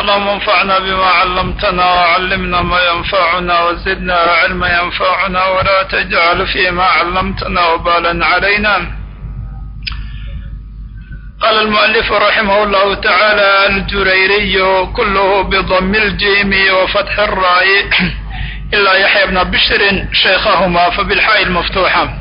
اللهم انفعنا بما علمتنا وعلمنا ما ينفعنا وزدنا علما ينفعنا ولا تجعل فيما علمتنا وبالا علينا قال المؤلف رحمه الله تعالى الجريري كله بضم الجيم وفتح الراء إلا يحيى بن بشر شيخهما فبالحاء المفتوحة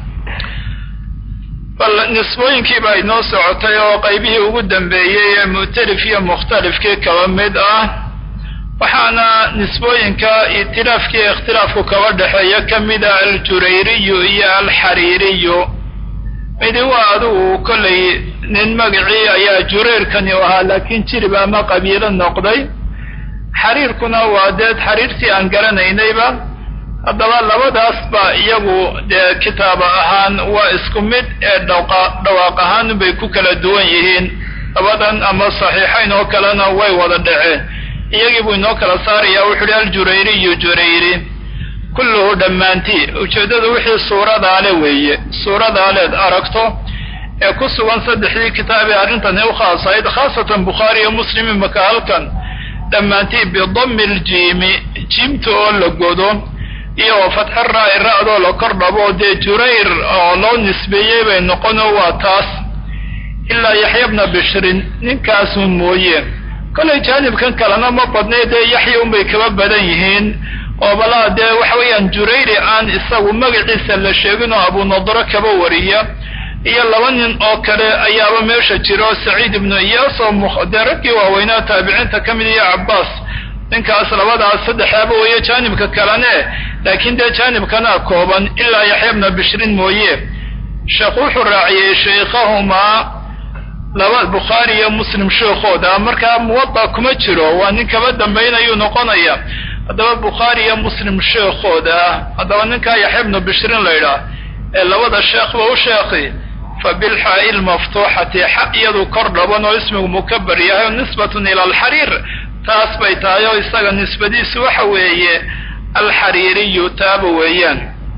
bal nisbooyinkii baa inoo socotay oo qaybihii ugu dambeeyey ee mu'talif iyo mukhtalifkii kaba mid ah waxaana nisbooyinka itilaafkii ikhtilaafku kaba dhexeeya ka mid ah aljurayriyu iyo alxariiriyu midi waa adigu kollay nin magacii ayaa jureyrkani u ahaa laakiin jirib ama qabiilo noqday xariirkuna waa dee xariirtii aan garanaynayba haddaba labadaas ba iyagu dee kitaaba ahaan waa isku mid ee dhawaaq ahaan bay ku kala duwan yihiin labadan ama saxiixayn oo kalena way wada dhaceen iyagii buu inoo kala saaraya wuxu uhi aljurayriyu jurayri kulluhu dhammaantii ujeeddadu wixii suuradaale weeye suuradaaleed aragto ee ku sugan saddexdii kitaabee arrintani u khaasayd khaasatan bukhaari iyo muslim imaka halkan dhammaantii bidammi ljiimi jiimta oo la godo iyo fatxi raa'i ra'doo la kor dhabo dee jurayr oo loo nisbeeyey bay noqono waa taas ilaa yaxya bna bishrin ninkaasun mooye kollay jaanibkan kalena ma badnay dee yaxya unbay kaba badan yihiin oo balaa dee waxa weeyaan jurayri aan isagu magaciisa la sheegin oo abunadro kaba wariya iyo laba nin oo kale ayaaba meesha jiro saciid ibnu iyaas oo dee raggii waaweynaa taabiciinta ka mid iyo cabbaas ninkaas labadaas saddexaaba weeye jaanibka kalene laakiin dee jaanibkana kooban ilaa yaxya bna bishrin mooye sheekhu wuxuu raaciyey sheikhahumaa laba bukhaari iyo muslim sheekhooda markaa muwada kuma jiro waa nin kaba dambaynayuu noqonaya haddaba bukhaari iyo muslim sheekhooda haddaba ninkaa yaxya bnu bishrin la ydhaah ee labada sheekhba u sheekhi fa bilxaa'i lmaftuuxati xa iyadu kor dhaban oo ismigu mukabar yahay nisbatun ila alxariir taas bay tahay oo isaga nisbadiisu waxa weeye alxariiriyu taaba weeyaan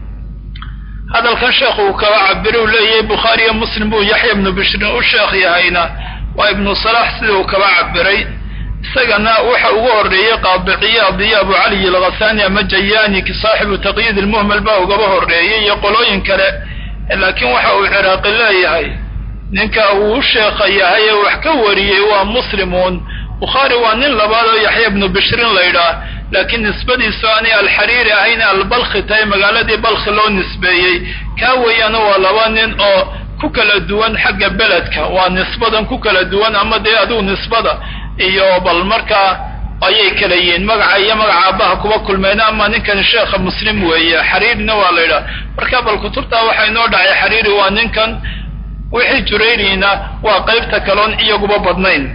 hadalkan sheekhu uu kaba cabiri u leeyahay bukhaari iyo muslim buu yaxya ibnu bishrin u sheekh yahayna waa ibnu salax sida uu kaba cabiray isagana waxa ugu horreeyey qaadiciyaad iyo abu caliy alghasani ama jayaani saaxibu taqyiid ilmuhmal baa ugaba horreeyey iyo qolooyin kale laakiin waxa uu ciraaqi leeyahay ninka uu u sheekha yahay ee wax ka wariyey waa muslimuun bukhaari waa nin labaad oo yaxya ibnu bishrin la ydhaah laakiin nisbadiisu aanay alxariiri ahayn albalkhi tahay magaaladii balkhi loo nisbeeyey kaa weeyaana waa laba nin oo ku kala duwan xagga beledka waa nisbadan ku kala duwan ama dee adigu nisbada iyo bal markaa ayay kala yihiin magaca iyo magaca aabbaha kuba kulmeen ama ninkan sheekha muslim weeye xariirina waa la ydhaah marka bal kutubtaa waxaa inoo dhacay xariiri waa ninkan wixii jurayrina waa qaybta kaloon iyaguba badnayn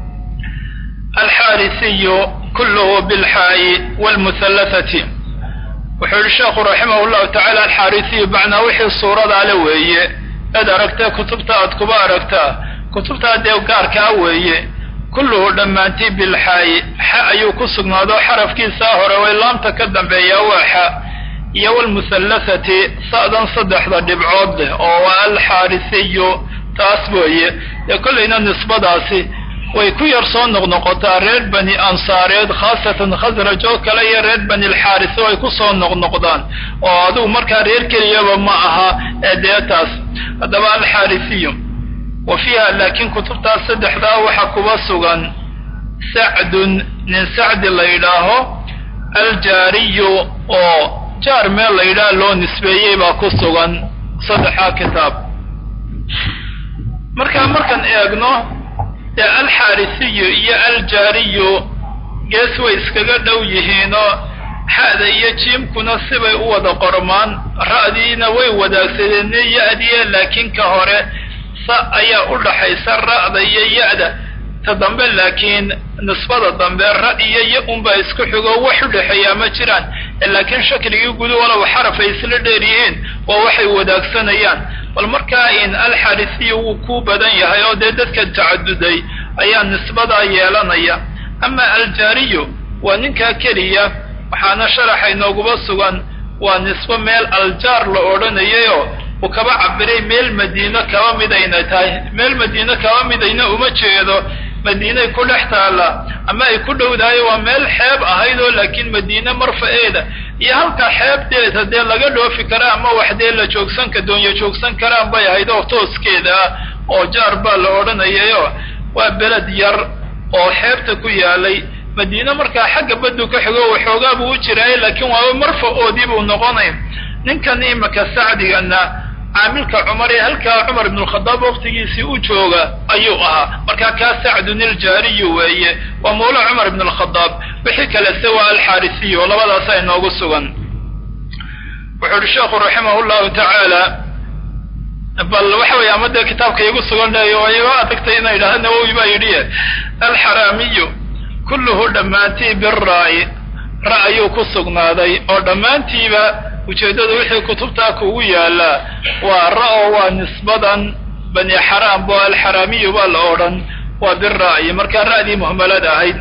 alxaarisiyu kulluhu bilxaa'i wlmuhallathati wuxuu yihi sheekhu raximah llahu tacala alxaarisiyu macnaa wixii suuradaale weeye eed aragtee kutubta aad kuba aragtaa kutubtaa dee gaarkaa weeye kulluhu dhammaantii bilxaa'i xa ayuu ku sugnaado xarafkiisaa hore way laamta ka dambeeyaa waa xa iyo wlmuhallathati sa'dan saddexda dhibcood leh oo waa alxaarisiyu taas weeye dee kollayna nisbadaasi way ku yar soo noqnoqotaa reer bani ansaareed khaasatan khasraj oo kale iyo reer bani alxaaris way ku soo noqnoqdaan oo adigu markaa reer keliyaba ma aha ee dee taas haddaba alxaarisiyu wa fiiha laakiin kutubtaas saddexdaa waxa kuba sugan sacdun nin sacdi la yidhaaho aljaariyu oo jaar meel la yidhaah loo nisbeeyey baa ku sugan saddexdaa kitaab markaa markaan eegno dee alxaarisiyu iyo aljaariyu gees way iskaga dhow yihiinoo xa'da iyo jiimkuna sibay u wada qormaan ra'diina way wadaagsadeen ya-diye laakiin ka hore sa ayaa u dhaxaysa ra'da iyo ya-da ta dambe laakiin nisbada dambe ra iyo ya unbaa isku xigo wax u dhexeeyaa ma jiraan laakiin shakligii gudu walow xaraf ay isla dheer yihiin waa waxay wadaagsanayaan bal markaa in alxarisiyu wuu ku badan yahay oo dee dadka tacaduday ayaa nisbadaa yeelanaya ama aljaariyu waa ninkaa keliya waxaana sharaxa inooguba sugan waa nisbo meel aljaar la odhanayayoo uu kaba cabiray meel madiino kaba midayna tahay meel madiino kaba midayna uma jeedo madiinay ku dhex taalla ama ay ku dhowdahay waa meel xeeb ahayd oo laakiin madiine marfaeeda iyo halka xeebteeda dee laga dhoofi kara ama wax dee la joogsanka doonyo joogsan karaan bay ahayd oo tooskeeda ah oo jaar baa la odhanayayo waa beled yar oo xeebta ku yaalay madiine markaa xagga baddu ka xigo waxoogaa buu u jiraay laakiin waaba marfa-oodii buu noqonay ninkan imaka sacdigana caamilka cumar ee halkaa cumar ibnulkhadaab waqtigiisii u jooga ayuu ahaa markaa kaa sacdun iljaariyu weeye waa mawla cumar ibn alkhadaab wixii kalese waa alxaarisiyu oo labadaasa inoogu sugan wuxuu uhi sheekhu raximah llahu tacaala bal waxa weeye ama dee kitaabka igu sugan leeyo iga adagtay ina yidhahda nawowi baa yidhi alxaraamiyu kulluhu dhammaantii biraa'i ra ayuu ku sugnaaday oo dhammaantiiba ujeeddadu wixii kutubtaa kugu yaallaa waa ra-o waa nisbadan bani xaraam bo alxaraamiyu baa la odhan waa bira'yi markaa ra'dii muhmalad ahayd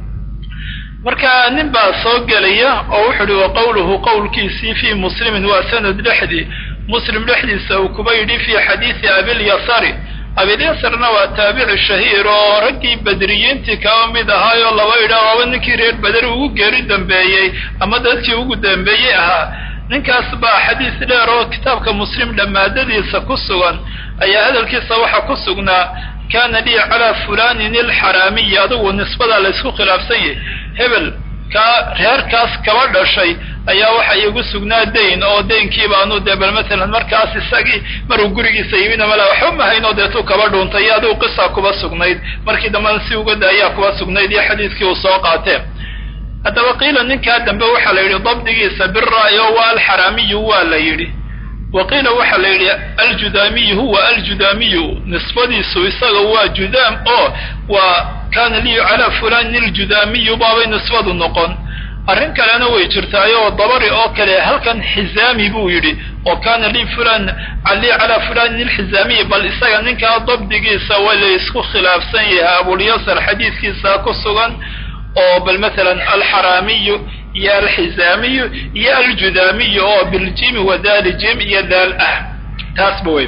marka nin baa soo gelaya oo wuxu uhi wa qawluhu qowlkiisii fii muslimin waa sanad dhexdii muslim dhexdiisa uu kuba yidhi fii xadiisi abilyasari abilyasarna waa taabici shahiir oo raggii badriyiintii kaba mid ahaayoo laba idha waaba ninkii reer beder ugu geeri dambeeyey ama dadkii ugu dambeeyey ahaa ninkaas baa xadiis dheer oo kitaabka muslim dhammaadadiisa ku sugan ayaa hadalkiisa waxaa ku sugnaa kaana lii calaa fulanin ilxaraamiyi adigu nisbadaa laysku khilaafsan yahay hebel kaa reerkaas kaba dhashay ayaa waxa iigu sugnaa dayn oo daynkii baanu dee bal matalan markaas isagii maruu gurigiisa yimina mala waxba mahayn oo deetuu kaba dhuuntay iyo adigu qisaa kuba sugnayd markii dambena si uga daayaa kuba sugnayd iyo xadiiskii uu soo qaatee haddaba qiila ninkaa dambe waxaa la yidhi dabdigiisa bira'y oo waa alxaraamiyu waa la yidhi wa qiila waxaa la yidhi aljudaamiyu huwa aljudaamiyu nisbadiisu isaga waa judaam oo waa kaana lii calaa fulanin iljudaamiyu baabay nisbadu noqon arrin kalena way jirtaayoo dabari oo kale halkan xizaami buu yidhi oo kaana lii fulan lii calaa fulanin ilxizaamiyi bal isaga ninkaa dabdigiisa waa la isku khilaafsan yahay abulyasar xadiiskiisa ku sugan oo bal matalan alxaraamiyu iyo alxizaamiyu iyo aljudaamiyu oo biljimi wa daali jim iyo daal ah taasba wey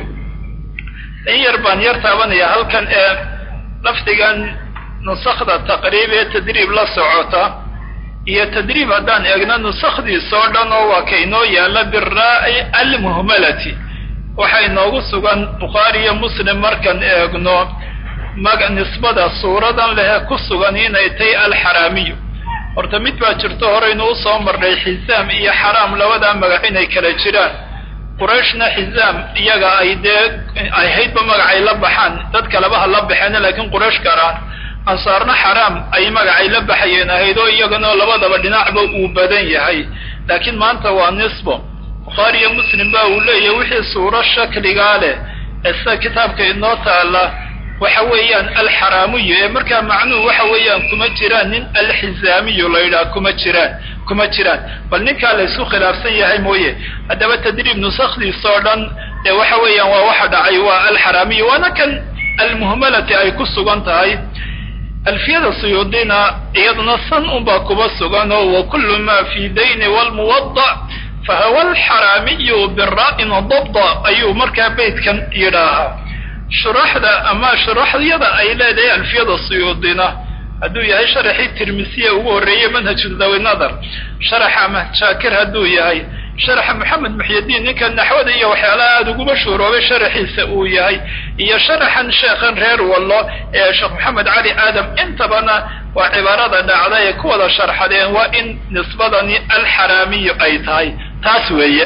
in yar baan yar taabanaya halkan ee lafdigan nusakda taqriib ee tadriib la socota iyo tadriib haddaan eegno nusakdiisa oo dhan oo waa ka inoo yaalla biraa'i almuhmalati waxaa inoogu sugan bukhaari iyo muslim markaan eegno maga nisbada suuradan lehe ku sugan inay tahay alxaraamiyu horta mid baa jirto horeynu usoo marnay xizaam iyo xaraam labadaa magac inay kala jiraan qurayshna xizaam iyaga ay dee ahaydba magacay la baxaan dad kaleba ha la baxeena laakiin quraysh garaan ansaarna xaraam ay magacay la baxayeen ahayd oo iyagana labadaba dhinacba uu badan yahay laakiin maanta waa nisbo bukhaari iyo muslim ba uu leeyahay wixii suuro shakligaa leh ee sida kitaabka inoo taalla waxa weeyaan alxaraamiyu ee markaa macnuhu waxa weeyaan kuma jiraan nin alxizaamiyu la yidhaha kuma jiraan kuma jiraan bal ninkaa la ysku khilaafsan yahay mooye haddaba tadriib nusakdiisa oo dhan ee waxa weeyaan waa waxa dhacay waa alxaraamiyu waana kan almuhmalati ay ku sugan tahay alfiyada suyuudina iyaduna san unbaa kuba sugan oo wa kullu ma fi dayni walmuwadac fahuwa alxaraamiyu bira'in dabda ayuu markaa beytkan yidhaahaa shuraxda ama shuraxyada ay leedahay alfiyada suyuudina hadduu yahay sharaxii tirmisiya ugu horreeyey manhaju dawi nadar sharaxa ahmed shaakir hadduu yahay sharaxa moxamed muxyidiin ninka naxwada iyo waxyaalaha aada ugu mashhuuroobay sharaxiisa uu yahay iyo sharaxan sheekhan reer wallo ee sheekh moxamed cali aadam intabana waa cibaarada dhacda ee ku wada sharxadeen waa in nisbadani alxaraamiyu ay tahay taas weeye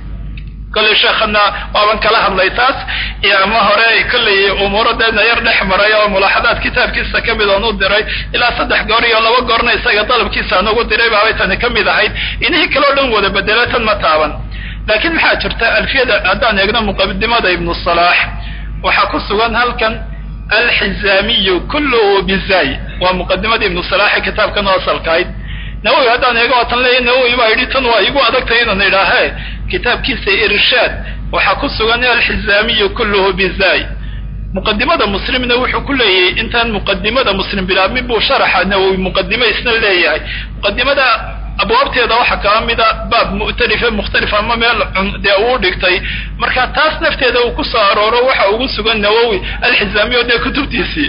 kolley sheekhana waaban kala hadlay taas iyo ama hore kolley umuuradeedna yar dhex maray oo mulaaxadaad kitaabkiisa ka mid oon u diray ilaa saddex goor iyo laba goorna isaga dalabkiisa aan ugu diray baabay tani ka mid ahayd inihii kaleo dhan wada bedelo tan ma taaban laakiin maxaa jirta alfiyada haddaan eegno muqadimada ibnu salaax waxaa ku sugan halkan alxizaamiyu kulluhu bizay waa muqadimadii ibnu salaaxe kitaabkan oo asalkahayd nawowi haddaan eego waa tan leeya nawowi baa yidhi tan waa igu adagtay inaan idhaahe kitaabkiisa irshaad waxaa ku sugan alxizaamiyu kulluhu bizay muqadimada muslimna wuxuu ku leeyahay intaan muqadimada muslim bilaabmin buu sharaxa nawowi muqadimo isna leeyahay muqadimada abwaabteeda waxaa kala mida baab mu'talife mukhtalif ama meel dee uu dhigtay marka taas nafteeda uu ku soo arooro waxa ugu sugan nawowi alxizaamiyo dee kutubtiisii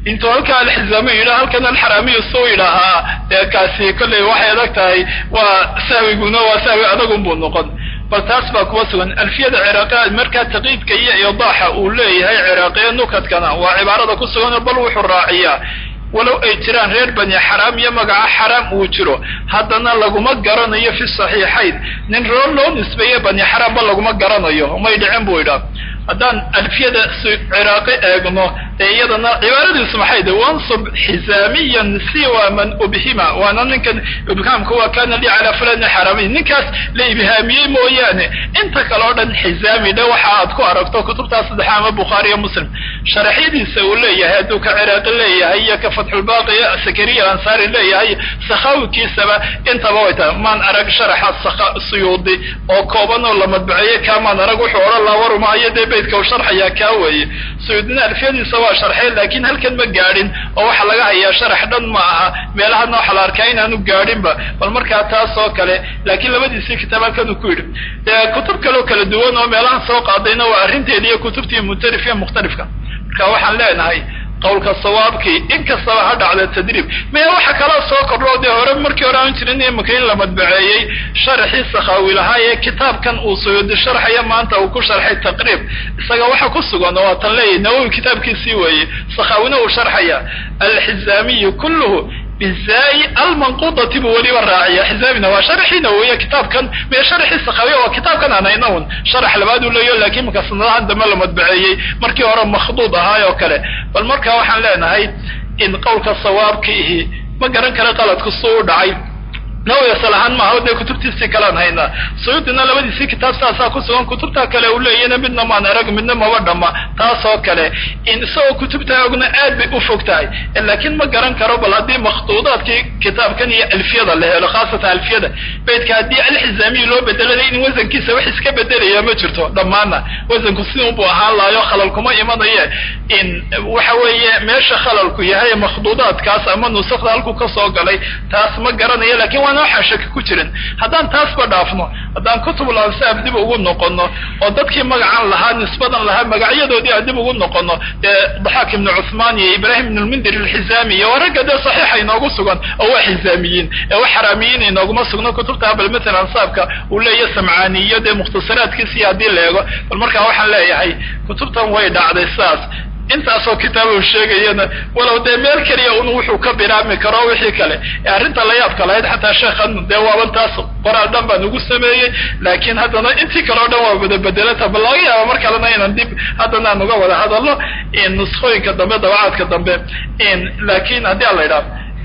intuu halkaa alxizaamiyu yidhaha halkan alxaraamiyu suu yidhaahaa dee kaasi kolley waxay adag tahay waa sahwiguna waa sahwi adagunbuu noqon bal taas baa kuwa sugan alfiyada ciraaqiya markaa taqiidka iyo idaaxa uu leeyahay ciraaqiya nukadkana waa cibaarada ku sugan bal wuxuu raaciyaa walow ay jiraan reer bani xaraam iyo magaca xaraam uu jiro haddana laguma garanayo fi saxiixayn nin roo loo nisbeeye bani xaraamba laguma garanayo may dhicin buu idhaa haddaan alfiyada ciraaqi eegno dee iyadana cibaaradiisu maxay de wansub xizaamiyan siwa man ubhima waana ninkan ibhaamka waa kana li calaa fulani xaraamiy ninkaas la ibhaamiyey mooyaane inta kale o dhan xizaami dhe waxa aad ku aragto kutubtaa saddexa ama bukhaari iyo muslim sharaxyadiisa uu leeyahay hadduu ka ciraaqi leeyahay iyo ka fatxulbaaqi sakariya ansaari leeyahay sakhawikiisaba intaba way tahay maan arag sharaxa suyuudi oo kooban oo la madbaceeyey kaamaan arag wuxuu odhan laa warumaayo dee beydka u sharxayaa kaa weeye suyuudina alfiyadiisa waa sharxeen laakiin halkan ma gaadhin oo waxaa laga hayaa sharax dhan ma aha meelahana waxaa la arkaa inaanu gaadhinba bal markaa taas oo kale laakiin labadiisii kitaab halkan uu ku yidhi dee kutub kaleo kala duwan oo meelahan soo qaadayna waa arrinteedi iyo kutubtii mukhtalif iyo mukhtalifka marka waxaan leenahay qawlka sawaabkii in kastaba ha dhacda tadriib maya waxa kaloo soo kordho dee hore markii hore aan jirin imika in la madbaceeyey sharaxii sakhaawi lahaa ee kitaabkan uu suyuudi sharxaya maanta uu ku sharxay taqriib isaga waxa ku sugan oo waatan leeyahy nawowi kitaabkiisii weeye sakhaawina uu sharxaya alxizaamiyu kulluhu bizaayi almanquudati buu weliba raaciya xizaamina waa sharaxiina weeye kitaabkan mee sharaxii sakhaawiya waa kitaabkan aan hayna un sharax labaad uu leeyaho laakiin marka sanadahan dambe la madbaceeyey markii hore makhduud ahaay oo kale bal marka waxaan leenahay in qowlka sawaabka ihi ma garan kara qaladku suu u dhacay nawiga salahaan maaha dee kutubtiisii kalean haynaa suyuudina labadiisii kitaab saasaa ku sugan kutubtaa kale uu leeyana midna maan arag midna maba dhama taasoo kale in isagoo kutubtaa ogna aad bay u fog tahay laakiin ma garan karo bal haddii makhduudaadkii kitaabkan iyo alfiyada la helo khaasatan alfiyada beydka haddii alxizaamiyi loo bedelay in wasankiisa wax iska bedelaya ma jirto dhammaana wasanku sidunbuu ahaan lahayo khalal kuma imanaye in waxa weeye meesha khalalku yahay makhduudaadkaas ama nusakda halku ka soo galay taas ma garanayo lakin waa waxaan shaki ku jirin haddaan taasba dhaafno haddaan kutubul ansaab dib ugu noqono oo dadkii magacan lahaa nisbadan lahaa magacyadoodii aan dib ugu noqono dee daxaak ibnu cuthmaan iyo ibraahim ibn lmundir alxizaami iyo waa ragga dee saxiixa inoogu sugan oo waa xizaamiyiin ee wax xaraamiyiin inooguma sugno kutubta bal matala ansaabka uu leeyahy samcaaniyo dee mukhtasaraadkiisii haddii la eego bal markaa waxaan leeyahay kutubtan way dhacday sidaas intaasoo kitaab uu sheegayana walow dee meel keliya un wuxuu ka bilaabmi karo wixii kale ee arrinta la yaabka lahayd xataa sheekhan dee waaban taas qoraal dhan baan ugu sameeyey laakiin haddana intii kale o dhan waa wada bedelata bal laga yaaba mar kalena inaan dib haddana aan uga wada hadalno nuskooyinka dambe dabacaadka dambe laakiin haddii aan la idhaah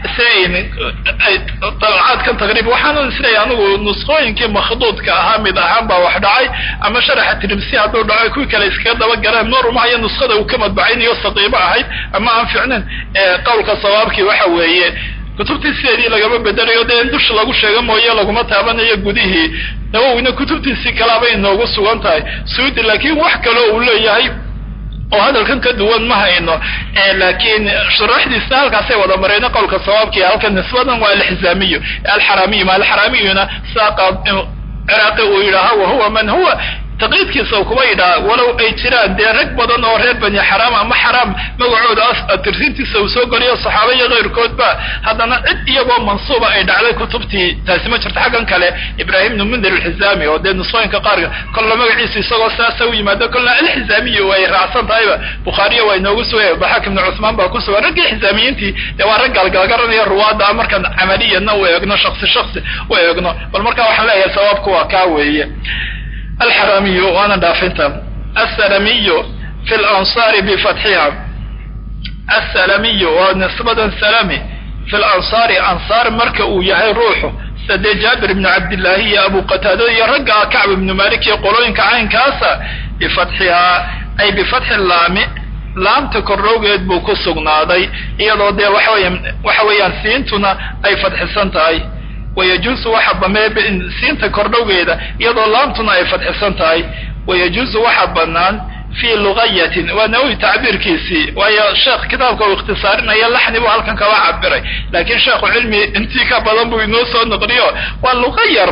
dabacaadkan taqriib waxaana isleeyahay anigu nusqooyinkii makhduudka ahaa mid ahaan baa wax dhacay ama sharaxa tirimsi hadduu dhaco kuwii kale iskaga daba galeen norumahayo nuskhada uu ka madbacaynayo saqiibo ahayd ama aan ficnayn qowlka sawaabkii waxa weeye kutubtii sideedii lagama bedelayo dee in dusha lagu sheego mooye laguma taabanayo gudihii nawowina kutubtiisii kalaabay inoogu sugan tahay suudi laakiin wax kaloo uu leeyahay oo hadalkan ka duwan ma hayno laakiin shuraaxdiisna halkaasay wada marayno qowlka sawaabkii halka nisbadan waa alxizaamiyu alxaraamiyu ma alxaraamiyuna saaqa ciraaqi uu yidhaaha wahuwa man huwa taqliidkiisa u kuba yidhaha walow ay jiraan dee rag badan oo reer bani xaraam ama xaraam magacooda tirsintiisa uu soo geliyo saxaaba iyo keyrkoodba haddana cid iyagoo mansuuba ay dhacday kutubtii taasi ma jirto xaggan kale ibraahim ibnu mundir alxizaami oo dee nusooyinka qaarka kolla magaciisa isagoo saasa u yimaado kolla alxizaamiyu way raacsan tahayba bukhaariya waa inoogu sugaya daxaak ibnu cuthmaan baa ku sugan raggii xizaamiyiintii dee waa rag galgalgaranaya ruwaada markaan camaliyana u eegno shaksi shaksi u eegno bal marka waxaan leeyahay sawaabku waa kaa weeye alxaraamiyu waana dhaafinta assalamiyu fi lansaari bifatxiha assalamiyu waa nisbadan salami fi lansaari ansaar marka uu yahay ruuxu sida dee jaabir ibnu cabdillaahi iyo abu qataada iyo ragga kacb ibnu malik iyo qolooyinka caynkaasa bifatxihaa ay bifatxi laami laamta kordhowgeed buu ku sugnaaday iyadoo dee waxaweya waxa weeyaan siintuna ay fadxisan tahay wayajuusu waxa bamee siinta kordhowgeeda iyadoo laamtuna ay fadxisan tahay wayajuusu waxa bannaan fii lugayatin waa nawowi tacbiirkiisii waayo sheekh kitaabka uu ikhtisaarinaya laxni buu halkan kaba cabiray laakiin sheekhu cilmi intii ka badan buu inoo soo noqliyo waa luga yar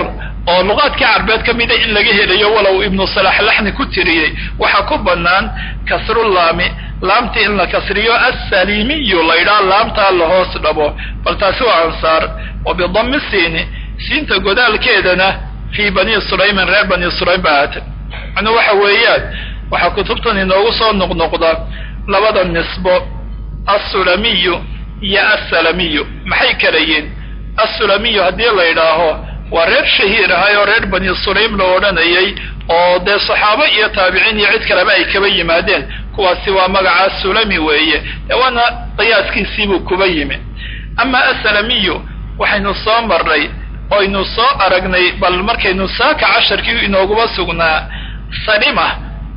oo luqaadkii carbeed ka mida in laga helayo walow ibnu salax laxni ku tiriyey waxaa ku bannaan kasrulaami laamta in la kasriyo assalimiyu la ydhaha laamtaa la hoos dhabo bal taasi waa ansaar wa bidami siini siinta godaalkeedana fii bani sulaymin reer bani sulaym ba ahaatay macnuu waxa weeyaan waxaa kutubtan inoogu soo noqnoqda labada nisbo assulamiyu iyo assalamiyu maxay kala yihin assulamiyu haddii la yidhaaho waa reer shahiir ahay oo reer bani sulaym la odhanayay oo dee saxaabo iyo taabiciin iyo cid kaleba ay kaba yimaadeen kuwaasi waa magaca sulami weeye dee waana qiyaaskiisiibuu kuba yimi ama assalamiyu waxaynu soo marnay oynu soo aragnay bal markaynu saaka casharkii inooguba sugnaa salima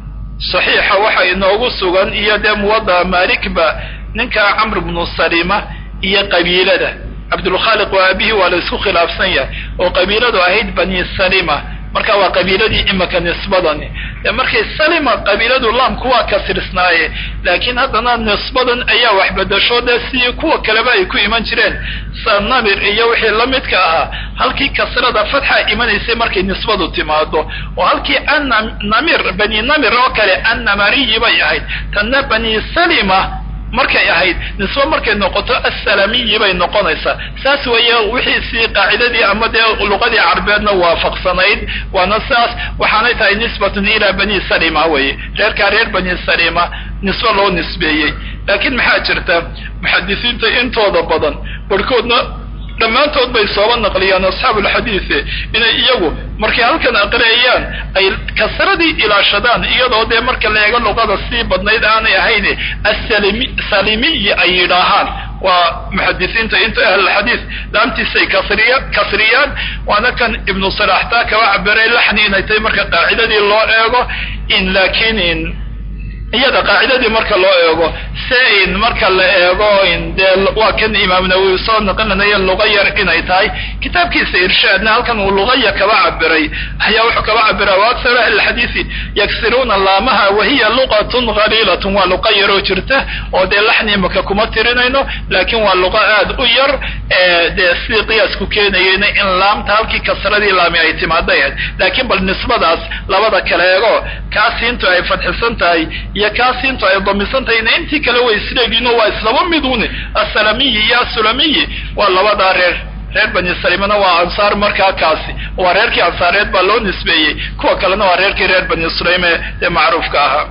saxiixa waxa inoogu sugan iyo dee muwada maalikba ninka camr bnu salima iyo qabiilada cabdulkhaaliq waa aabihii waa la isku khilaafsan yahay oo qabiiladu ahayd bani salima marka waa qabiiladii imika nisbadani dee markay salima qabiiladu laamku waa kasirsnaaye laakiin haddana nisbadan ayaa wax bedasho dee sidii kuwa kaleba ay ku iman jireen sa namir iyo wixii la midka ahaa halkii kasrada fatxa imanaysay markay nisbadu timaado oo halkii annamir bani namir oo kale annamariyi bay ahayd tanna bani salima markay ahayd nisbo markay noqoto assalamiyi bay noqonaysaa saas weeye wixiisii qaacidadii ama dee luqadii carbeedna waafaqsanayd waana saas waxaanay tahay nisbatun ilaa bani salima weye reerkaa reer bani salima nisbo loo nisbeeyey laakiin maxaa jirta muxadisiinta intooda badan barhkoodna dhammaantood bay sooba naqliyaan asxaabulxadiise inay iyagu markay halkan aqriyayaan ay kasradii ilaashadaan iyadoo dee marka la eego luqada sii badnayd aanay ahayn assalimi salimiyi ay yidhaahaan waa muxadisiinta inta ahlulxadiis laamtiisay kasriya kasriyaan waana kan ibnu salax taa kaba cabiray laxni inay tahay marka qaacidadii loo eego in laakiin in iyada qaacidadii marka loo eego se in marka la eego in dee waa kan imaam nawowi soo naqlinaya luqa yar inay tahay kitaabkiisa irshaadna halkan uu luqaya kaba cabiray ayaa wuxuu kaba cabira wa aksar ahli lxadiisi yaksiruuna laamaha wahiya luqatun haliilatun waa luqa yaroo jirta oo dee laxni imaka kuma tirinayno laakiin waa luqa aad u yar dee sidii qiyaasku keenayeyna in laamta halkii kasradii laami ay timaada ahayd laakiin bal nisbadaas labada kale eego kaasiintu ay fadxisan tahay iyo kaasiintu ay damisan tahayna intii kale way isleegiino waa islaba miduni assalamiyi iyo assulamiyi waa labadaa reer reer bani salimana waa ansaar markaa kaasi waa reerkii ansaareed baa loo nisbeeyey kuwa kalena waa reerkii reer bani sulaym ee macruufka ahaa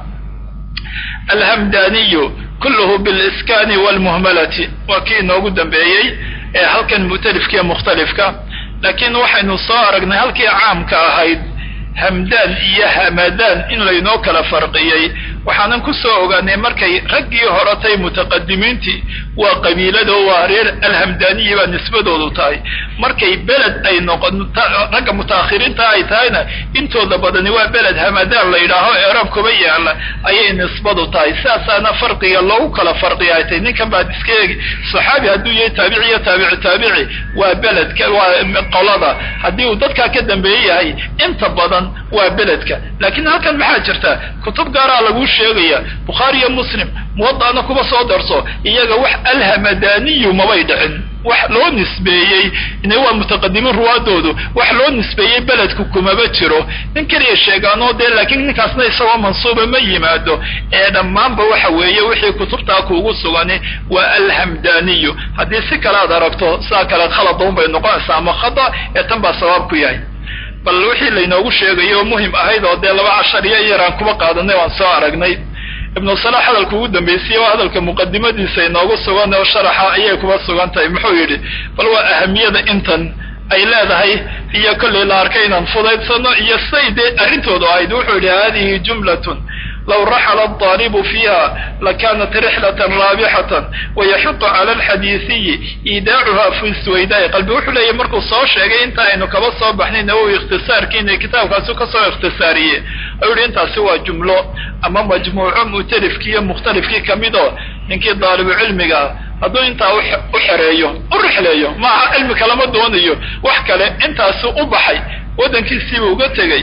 alhamdaniyu kulluhu biliskani walmuhmalati waa kii inoogu dambeeyey ee halkan mu'talifkiiyo mukhtalifka laakiin waxaynu soo aragnay halkii caamka ahayd hamdaan iyo hamadaan in laynoo kala farqiyey waxaanan ku soo ogaanay markay raggii horatay mutaqadimiintii waa qabiilado waa reer alhamdaaniyi baa nisbadoodu tahay markay beled ay noqon ragga mutaakhiriinta ay tahayna intooda badani waa beled hamadaan la yidhaaho eeraan kuba yaala ayay nisbadu tahay sidaasaana farqiga loogu kala farqiya ay tahay ninkan baad iska eegi saxaabi hadduu yahay taabici iyo taabici taabici waa beledka waa qolada haddii uu dadkaa ka dambeeye yahay inta badan waa beledka laakiin halkan maxaa jirta kutub gaaraa lagu sheegaya bukhaari iyo muslim muwada'na kuma soo darso iyaga wax alhamadaniyu mabay dhicin wax loo nisbeeyey ina waa mutaqadimiin ruwaadoodu wax loo nisbeeyey beledku kumaba jiro nin keliya sheegaanoo dee laakiin ninkaasna isagoo mansuuba ma yimaado ee dhammaanba waxa weeye wixii kutubtaa kuugu sugani waa alhamdaniyu haddii si kale aad aragto sidaa kale khaladaun bay noqonaysaa ama khada ee tan baa sabaab ku yahay bal wixii laynoogu sheegay oo muhim ahayd oo dee laba cashar iyo yaraan kuma qaadanay waan soo aragnay ibnu salax hadalka ugu dambeysiyey waa hadalka muqadimadiisa inoogu sugan oo sharaxa ayay kuba sugan tahay muxuu yidhi bal waa ahamiyada intan ay leedahay iyo kollay la arkay inaan fudaydsano iyo say dee arrintoodu ahayd wuxuu yidhi hadihi jumlatun low raxla الطاalibu fiiha lakanat rixlaة raabixaة wayaxuط calى اlxadiisiyi iidaacuha fi swaydaay qalbi wuxuu leeyahy markuu soo sheegay inta aynu kaba soo baxnay nawowi ikhtisaarkiina kitaabkaasu kasoo ikhtisaariyey ayuu yihi intaasi waa jumlo ama majmuuco mu'talifkii iyo mukhtalifkii kamid oo ninkii daalibu cilmigaa hadduu intaa u xereeyo u rixleeyo maaha cilmi kalama doonayo wax kale intaasu u baxay waddankiisiiba uga tegey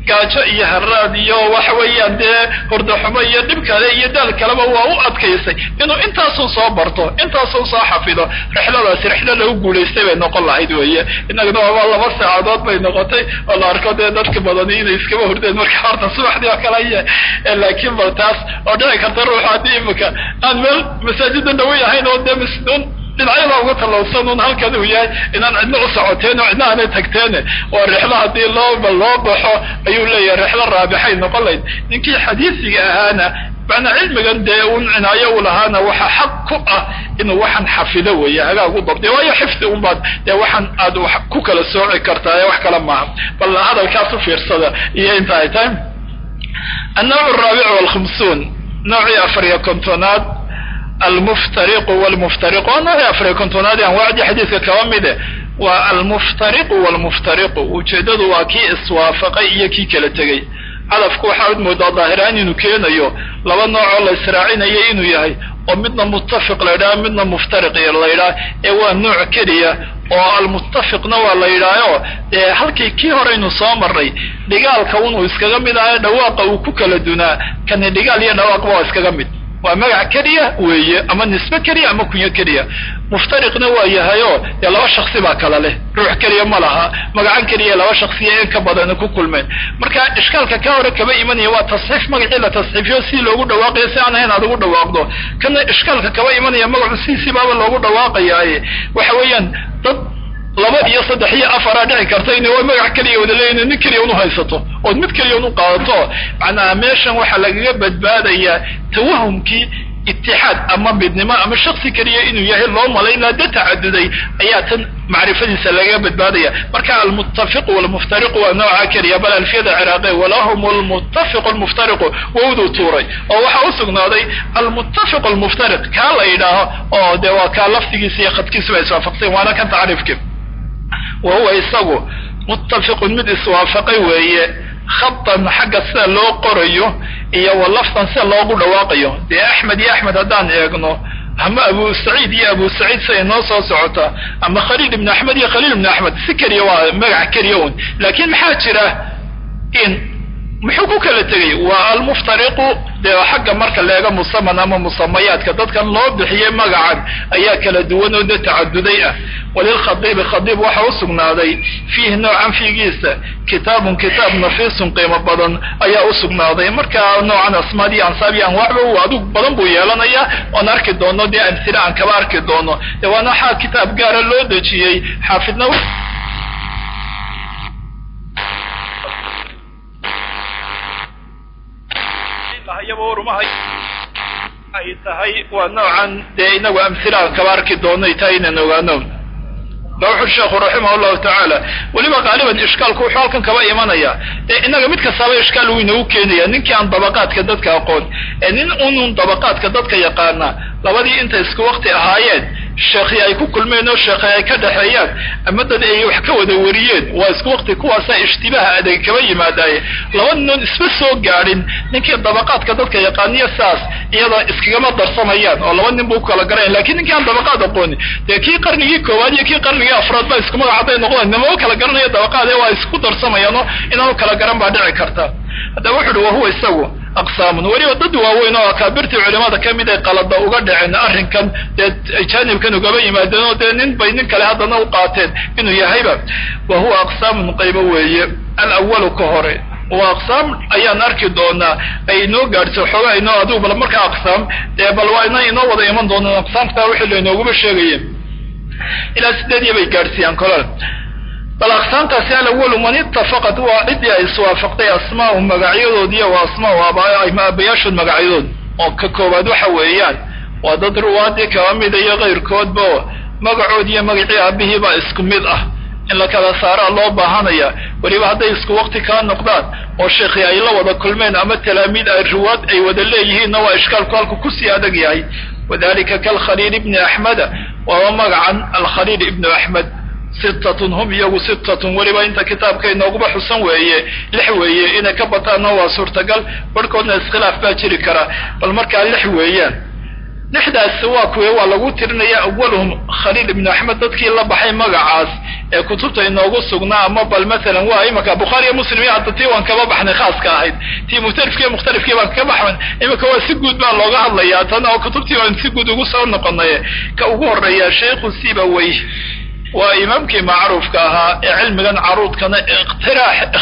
gaajo iyo haraad iyo waxa weeyaan dee hurdaxumo iyo dhib kale iyo daal kaleba waa u adkaysay inuu intaasun soo barto intaasun soo xafido rixladaasi rixlo lagu guulaystay bay noqon lahayd weeye inaguna waaba laba saacadood bay noqotay oo la arko dee dadka badani inay iskaba hurdeen marka horta subaxdii oo kale aya laakiin bal taas oo dhici karta ruuxa haddii imika aan meel masaajida dhawo yahayn oo dee misnuun dhinacyada uga tallowsan un halkan uu yahay inaan cidna u socoteen oo cidna aanay tagteen waa rixlo haddii looba loo baxo ayuu leeyahay rixlo raabixay noqon layd ninkii xadiisiga ahaana macnaa cilmigan dee un cinaayo u lahaana waxa xaq ku ah inuu waxaan xafido weeye hagaag u dabtay waayo xifdi un baad dee waxaan aad wax ku kala sooci kartaa ee wax kale maaha bal hadalkaas u fiirsada iyo inta ay tahay annawc araabic walkhamsuun noocii afar iyo kontonaad almuftariqu walmuftariqu waa noocii afar iyo kontonaad ee anwaacdii xadiiska kaba mide waa almuftariqu walmuftariqu ujeeddadu waa kii iswaafaqay iyo kii kala tegey cadafku waxaad moodaa daahiraan inuu keenayo laba noocoo la israacinayo inuu yahay oo midna muttafiq la ydhaha midna muftariq la ydhaha ee waa nooc keliya oo almuttafiqna waa la yidhaaho dee halkii kii horeynu soo marray dhigaalka unuu iskaga mid ahayo dhawaaqa uu ku kala dunaa kani dhigaal iyo dhawaaqba waa iskaga mid waa magac keliya weeye ama nisbe keliya ama kunyo keliya muftariqna waa yahayo dee laba shaksi baa kala leh ruux keliya ma laha magacan keliya laba shaksiya in ka badana ku kulmeen marka ishkaalka ka hore kaba imanaya waa tasxiif magacii la tasxiifiyo si loogu dhawaaqayo si aan ahayn aad ugu dhawaaqdo kana ishkaalka kaba imanaya magacu siisibaaba loogu dhawaaqayaaye waxa weeyaan dad laba iyo saddex iyo afaraa dhici karta ina waa magac keliya wada leeyihin nin keliya unu haysato ood mid keliya unu qaadato macnaha meeshan waxaa lagaga badbaadayaa tawahumkii itixaad ama midnimo ama shaksi keliya inuu yahay loo malayn laa da tacaduday ayaa tan macrifadiisa lagaga badbaadaya marka almuttafiqu walmuftariqu waa nooca keliya bal alfiyada ciraaqe walahum almuttafiqu almuftariqu wowduu tuuray oo waxaa u sugnaaday almuttafiqu almuftariq kaa la yidhaaho oo dee waa kaa laftigiisa iyo khadkiisuba iswaafaqsayn waana kan tacriifki wa huwa isagu muttafiqun mid iswaafaqay weeye khatan xagga sida loo qorayo iyo wa laftan sida loogu dhawaaqayo dee axmed iyo axmed haddaan eegno ama abu saciid iyo abu saciid siday noo soo socotaa ama khaliil ibnu axmed iyo khaliil ibnu axmed si keliya waa magac keliya un laakiin maxaa jira in muxuu ku kala tegay waa almuftariqu dee xagga marka leega musaman ama musamayaadka dadkan loo bixiyey magacan ayaa kala duwan oo de tacaduday ah walilkhadiibi khadiib waxa u sugnaaday fiihi noocan fiigiisa kitaabun kitaab nafiisun qiimo badan ayaa u sugnaaday marka noocan asmaad iyo ansaab iyo anwaacba uu adug badan buu yeelanaya oon arki doono dee amsile aan kaba arki doono dee waana waxaa kitaab gaara loo dejiyey xaafidna ay tahay waa noocan dee inagu amhilaan kaba arki doonay tahay inaan ogaano ba wuxu sheekhu raximah llahu tacaala weliba qaaliban ishkaalku wuxuu halkan kaba imanaya ee inaga mid kastaaba ishkaal wuu inagu keenaya ninkii aan dabaqaadka dadka aqoon ee nin unun dabaqaadka dadka yaqaana labadii intay isku wakti ahaayeen sheekhi ay ku kulmeen oo sheekhi ay ka dhexeeyaan ama dad ay wax ka wada wariyeen waa isku wakti kuwaasaa ishtibaaha adeeg kaba yimaadaaye laba ninoon isma soo gaadhin ninkii dabaqaadka dadka yaqaaniyo saas iyada iskagama darsamayaan oo laba nin buu ku kala garayan lakin ninkii aan dabaqaad aqoonin dee kii qarnigii koowaad iyo kii qarnigii afraad baa isku magac hadday noqdaan nimao kala garanaya dabaqaad ee waa isku darsamayaanoo inaanu kala garan baa dhici karta haddaba wuxu uhi wahuwa isagu aqsaamun weliba dad waaweyn oo akaabirtii culimada ka mid ay qalada uga dhaceen arrinkan dee jaanibkan ugaba yimaadeen oo dee nin bay nin kale haddana u qaateen inuu yahayba wa huwa aqsaamun qaybo weeye alawalu ka hore waa aqsaam ayaan arki doonaa ay inoo gaadhso xoogaa inoo adigu bal markaa aqsaam dee bal waa ina inoo wada iman doonaan aqsaamtaa wixii lainooguma sheegayeen ilaa sideediya bay gaadhsiiyaan kolal bal aqsaamtaasi alawalu man itafaqat waa ciddii ay iswaafaqtay asmaau magacyadoodiiyo wa asmaau aabayaashood magacyadood oo ka koowaad waxa weeyaan waa dad ruwaadii kaba mida iyo kayrkoodba magacood iyo magacii aabihii baa isku mid ah in la kala saaraa loo baahanaya weliba hadday isku wakti kaa noqdaan oo sheekhi ay la wada kulmeen ama talaamiid ay ruwaad ay wada leeyihiinna waa ishkaalku halku kusii adag yahay wadalika kalkhaliil ibni axmeda waaba magacan alkhaliil ibnu axmed sittatun hum iyagu sittatun weliba inta kitaabka inooguba xusan weeye lix weeye inay ka bataanna waa suurtagal barhkoodna iskhilaaf baa jiri kara bal markaa lix weeyaan lixdaas waa kuwe waa lagu tirinaya awaluhum khaliil ibnu axmed dadkii la baxay magacaas ee kutubta inoogu sugnaa ama bal masalan waa imaka bukhaari iyo muslim iyo hadda tii waan kaba baxnay khaaska ahayd tii mukhtalifkiiyo mukhtalifkii baan ka baxan imika waa si guud baa looga hadlayaa tan oo kutubtii baan si guud ugu soo noqonay ka ugu horeeya sheikhu sibawey waa imaamkii macruufka ahaa ee cilmigan caruudkana ikhtiraax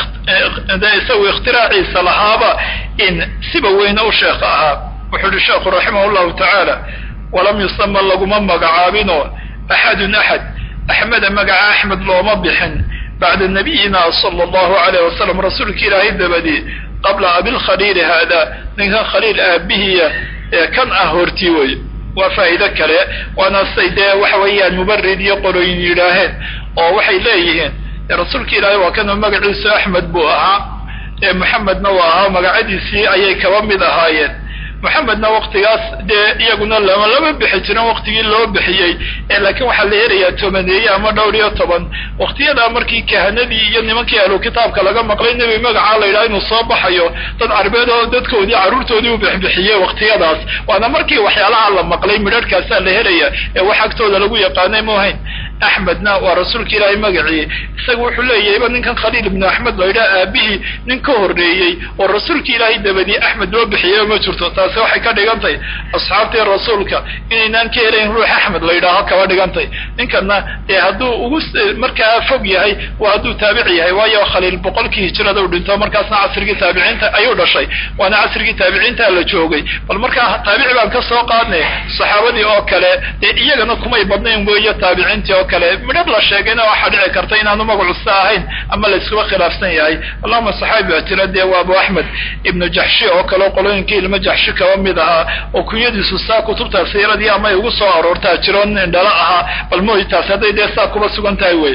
isagu ikhtiraiciisa lahaaba in siba weyne u sheekh ahaa wuxuu uhi sheekhu raximah llahu tacaala walam yusama laguma magacaabino axadun axad axmeda magaca axmed looma bixin bacda nabiyina sala allahu alayh wasalam rasuulka ilaahay dabadii qabla abilkhaliili haada ninkan khaliil aabihiya ee kan ah hortii wey waa faa'iido kale waana say dee waxa weeyaan mubarid iyo qolooyin yidhaaheen oo waxay leeyihiin rasuulka ilaahay waa kana magaciisu axmed buu ahaa ee moxamedna waa ahaa magacadiisii ayay kaba mid ahaayeen moxamedna waktigaas dee iyaguna lama lama bixi jirin waktigii loo bixiyey ee laakiin waxaa la helayaa tobaneeye ama dhowr iyo toban waktiyadaa markii kahanadii iyo nimankii ahlu kitaabka laga maqlay nebi magacaa la yidhaha inuu soo baxayo dad carbeed oo dadkoodii carruurtoodii u bixbixiyey waktiyadaas waana markii waxyaalaha la maqlay midharhkaasaa la helaya ee wax agtooda lagu yaqaanay muhayn axmedna waa rasuulka ilaahay magacii isaga wuxuu leeyahayba ninkan khaliil ibnu axmed la yidhaha aabihii nin ka horreeyey oo rasuulka ilaahay dabadii axmed loo bixiyey ma jirto taasi waxay ka dhigantay asxaabtii rasuulka inaynaan ka helayn ruux axmed la yidhaaho kaba dhigantay ninkana dee hadduu ugu markaa fog yahay waa hadduu taabic yahay waayo khaliil boqolkii hijrada u dhinto markaasna casrigii taabiciinta ayuu dhashay waana casrigii taabiciinta la joogay bal markaa taabici baan ka soo qaadnay saxaabadii oo kale dee iyagana kumay badnayn weeyo taabiciintii oo kale midhab la sheegayna waxaa dhici karta inaanu magacusta ahayn ama la iskuba khilaafsan yahay allahuma saxaabi baa tira dee waa abu axmed ibnu jaxshi oo kale qolooyinkii ilmo jaxshi kaba mid ahaa oo kunyadiisu saa kutubta siiradii ama ay ugu soo aroortaa jiro nin dhala ahaa bal mooy taas hadday dee saa kuba sugan tahay wey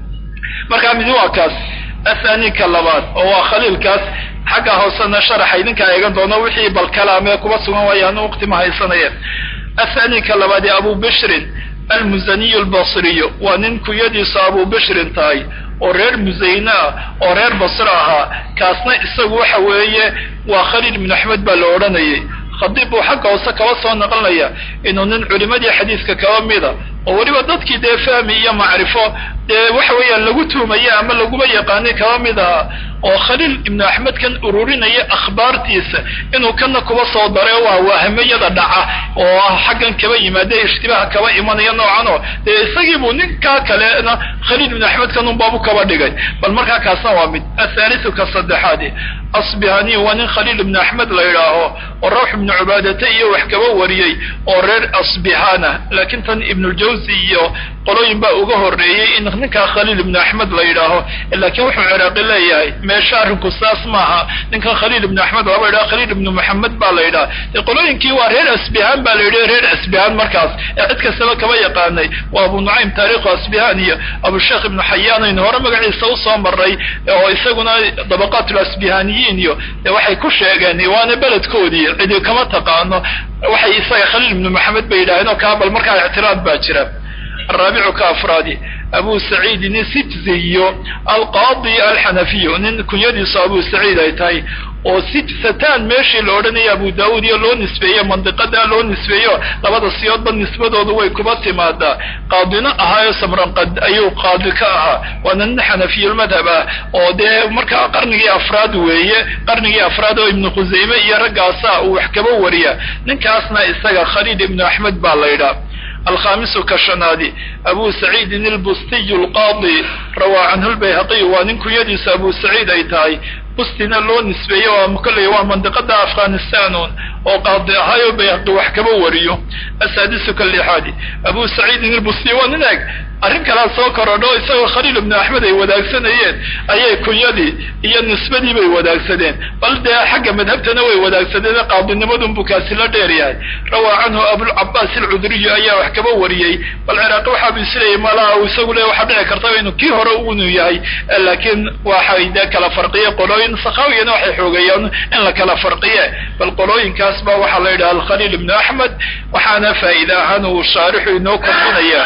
markaa midi waa kaas athani ka labaad oo waa khaliilkaas xagga hoosena sharaxa idinkaa eegan doono wixii bal kalaamee kuba sugan waayaanu waqti ma haysanayeen athani ka labaadi abu bishrin almusaniyu albasriyu waa nin kunyadiisu abu bishrin tahay oo reer musayne ah oo reer basre ahaa kaasna isagu waxa weeye waa khaliil ibnu axmed baa la odhanayay khadiib buu xagga hoose kaba soo naqlinaya inuu nin culimadii xadiiska kaba mida oo weliba dadkii dee fahmi iyo macrifo dee waxa weeyaan lagu tuumaya ama laguma yaqaanay kaba mid ahaa oo khaliil ibnu axmed kan ururinaya akhbaartiisa inuu kana kuba soo daray waa waahamayada dhaca oo xaggan kaba yimaada ishtibaaha kaba imanaya noocan oo dee isagiibuu ninkaa kalena khaliil ibnu axmed kan unbaabu kaba dhigay bal markaa kaasna waa mid athaalisu ka saddexaadi asbihani waa nin khaliil ibnu axmed la yidhaaho oo rawx ibnu cubaadata iyo wax kaba wariyey oo reer asbihana laakiin tan ibnuljawsi iyo qolooyin baa uga horreeyey in ninkaa khaliil ibnu axmed la yidhaaho laakiin wuxuu ciraaqi leeyahay meesha arrinku saas maaha ninkan khaliil ibnu axmed laba yidhaha khaliil ibnu moxamed baa la yidhaha dee qolooyinkii waa reer asbihaan baa la yidhi reer asbihaan markaas ee cid kastaba kaba yaqaanay waa abu nucaym taarikhu asbihaan iyo abusheekh ibnu xayaan aynu hore magaciisa usoo maray oo isaguna dabaqaat lasbihaniyiin iyo dee waxay ku sheegeen waana beledkoodii cidi kama taqaano waxay isaga khaliil ibnu moxamed bay yidhaaheen oo kaa bal markaa ictiraad baa jira الرابع كأفراد أبو سعيد الستزي القاضي الحنفي nin kunyadiisu abu saciid ay tahay oo sitsataan meeshii la odhanaya abu daawud iyo loo nisbeeyo mandiqada loo nisbeeyo labada siyoodba nisbadoodu way kuba timaadaa qaadina ahaayo samranqad ayuu qaadi ka ahaa waana nin xanafiyulmadhab ah oo dee markaa qarnigii afraad weeye qarnigii afraad oo ibnu khusayme iyo raggaasa uu wax kaba wariya ninkaasna isaga khaliil ibnu axmed baa la ydhaa alkhamisu ka shanaadi abu saciidin ilbustiyu alqaadi rawaa canhu lbayhaqiy waa nin kunyadiisa abu saciid ay tahay bustina loo nisbeeyo waa kolley waa mandiqada afghanistanon oo qaadi ahaayo bayhaqi wax kaba wariyo asaadisu ka lixaadi abu saciidin ilbustiy waa nin eg arrin kalaa soo korodho isagoo khaliil ibnu axmed ay wadaagsanayeen ayay kunyadii iyo nisbadii bay wadaagsadeen bal dee xagga madhabtana way wadaagsadeen qaadinimadun buu kaasi la dheer yahay rawaa canhu abulcabaas alcudriyu ayaa wax kaba wariyey bal ciraaqi waxaabu isleeyay malaa uu isagu le waxaa dhici karta inuu kii hore unu yahay laakiin waxay dee kala farqiye qolooyin sakhaawiyana waxay xoogeeyaan in la kala farqiye bal qolooyinkaas ba waxaa la yidhaha alkhaliil ibnu axmed waxaana faa'iide ahaan uu shaarixu inoo kordhinaya